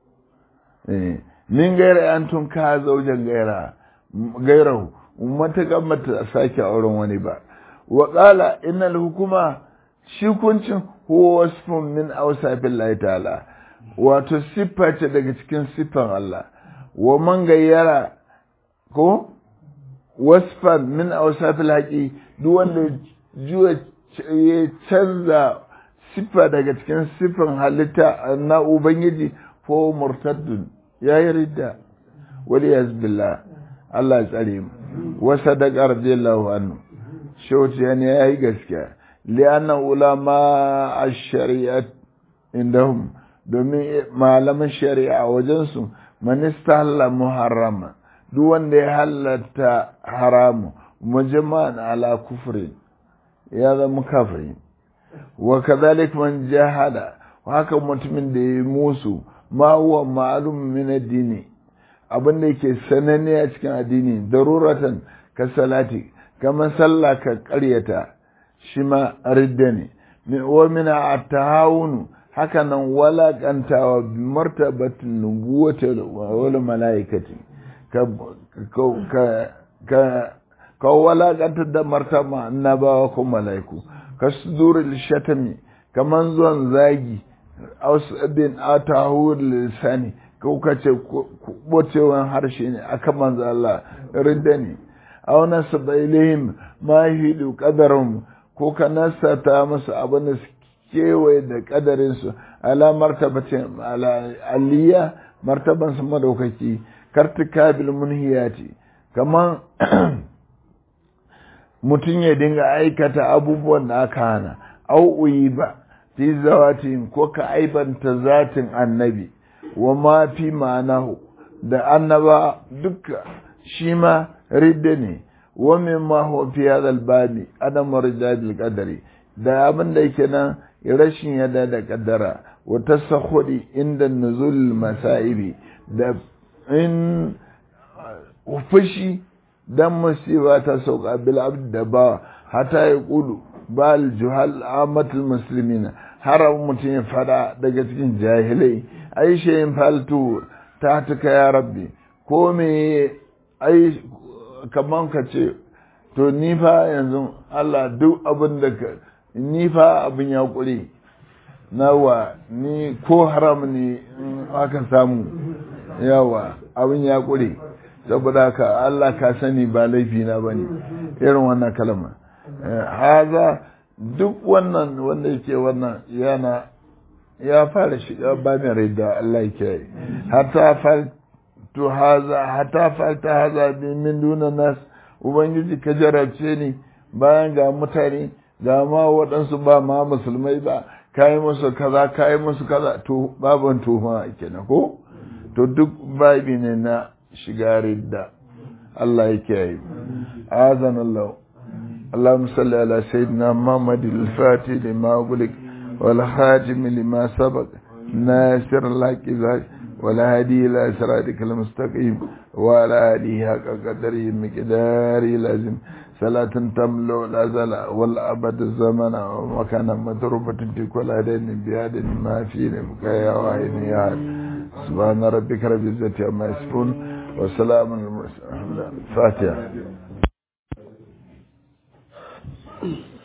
min gaira an tun ka zaujen gaira gairahu matakan mata sake auren wani ba wa ƙala innal hukuma shi kuncin huwa wasfun min awsafin Allah ta'ala wato siffa ce daga cikin siffan Allah wa man gayyara ko wasfan min awsafil haqi duk wanda juya ya canza siffa daga cikin siffan halitta na ubangiji ko murtaddun yayi ridda wali yazbillah Allah ya tsare mu wa sadaqa radiyallahu anhu shawti yani yayi gaskiya li'anna ulama ash-shari'at indahum domin malaman shari'a wajensu manista halla muharrama duk wanda ya halatta haramu mujma'an ala kufri ya zama kafiri wa kadhalik man jahada haka mutumin da ya musu ma huwa ma'lum min ad-dini abin da yake sananne a cikin addini daruratan ka salati kamar sallah ka ƙaryata shi ma ridda ne wa min at-tahawunu haka nan walaƙantawa martabatin nubuwata wal mala'ikati ka ka ka walaƙantar da martaba annabawa ko mala'iku ka sudurul shatami kaman zuwan zagi aus bin atahur lisani ko ka ce bocewan harshe ne aka manzo Allah ridda ne aw nasaba ilayhim ma hidu qadarum ko ka nasata musu abin da kewaye da kadarin su ala martabatin ala aliyya martaban su madaukaki kartikabil munhiyati kaman mutum ya dinga aikata abubuwan da aka hana au uyi ba fi zawatin ko ka aibanta zatin annabi wa ma fi ma'anahu da annaba duka shi ma ridda ne wa min ma huwa fi hadha al-babi adam rijal qadari da abin da yake nan rashin yada da kaddara wa tasakhudi inda nuzul masaibi da in fushi dan musiba ta sauka bil abd da ba hata ya kulu bal juhal amatul muslimina har mutum ya fada daga cikin jahilai ai shayin faltu ta tuka ya rabbi ko me ai kaman ka ce to ni fa yanzu Allah duk abin da ka ni fa abin ya kure nawa ni ko haram ne aka samu yawa abin ya kure saboda haka Allah ka sani ba laifi na bane irin wannan kalma haza duk wannan wanda yake wannan yana ya fara shiga ba mai rai da Allah yake yi hatta faltu haza hatta falta haza bi min duna nas ubangiji ka jarabce ni bayan ga mutane ga ma waɗansu ba ma musulmai ba kayi musu kaza kayi musu kaza to baban tuhuma kenan ko to duk babi ne na shiga ridda Allah yake yi azan Allah اللهم صل على سيدنا محمد الفاتح لما أغلق والخاتم لما سبق ناصر الحق ذاك والهادي إلى صراطك المستقيم وعلى آله حق قدره مقداره لازم صلاة تملو الأزل والأبد الزمن ومكان مضروبة في كل هدين بهذا ما في مكايا وعين يا سبحان ربك رب العزة عما يصفون وسلام على المرسلين الفاتحة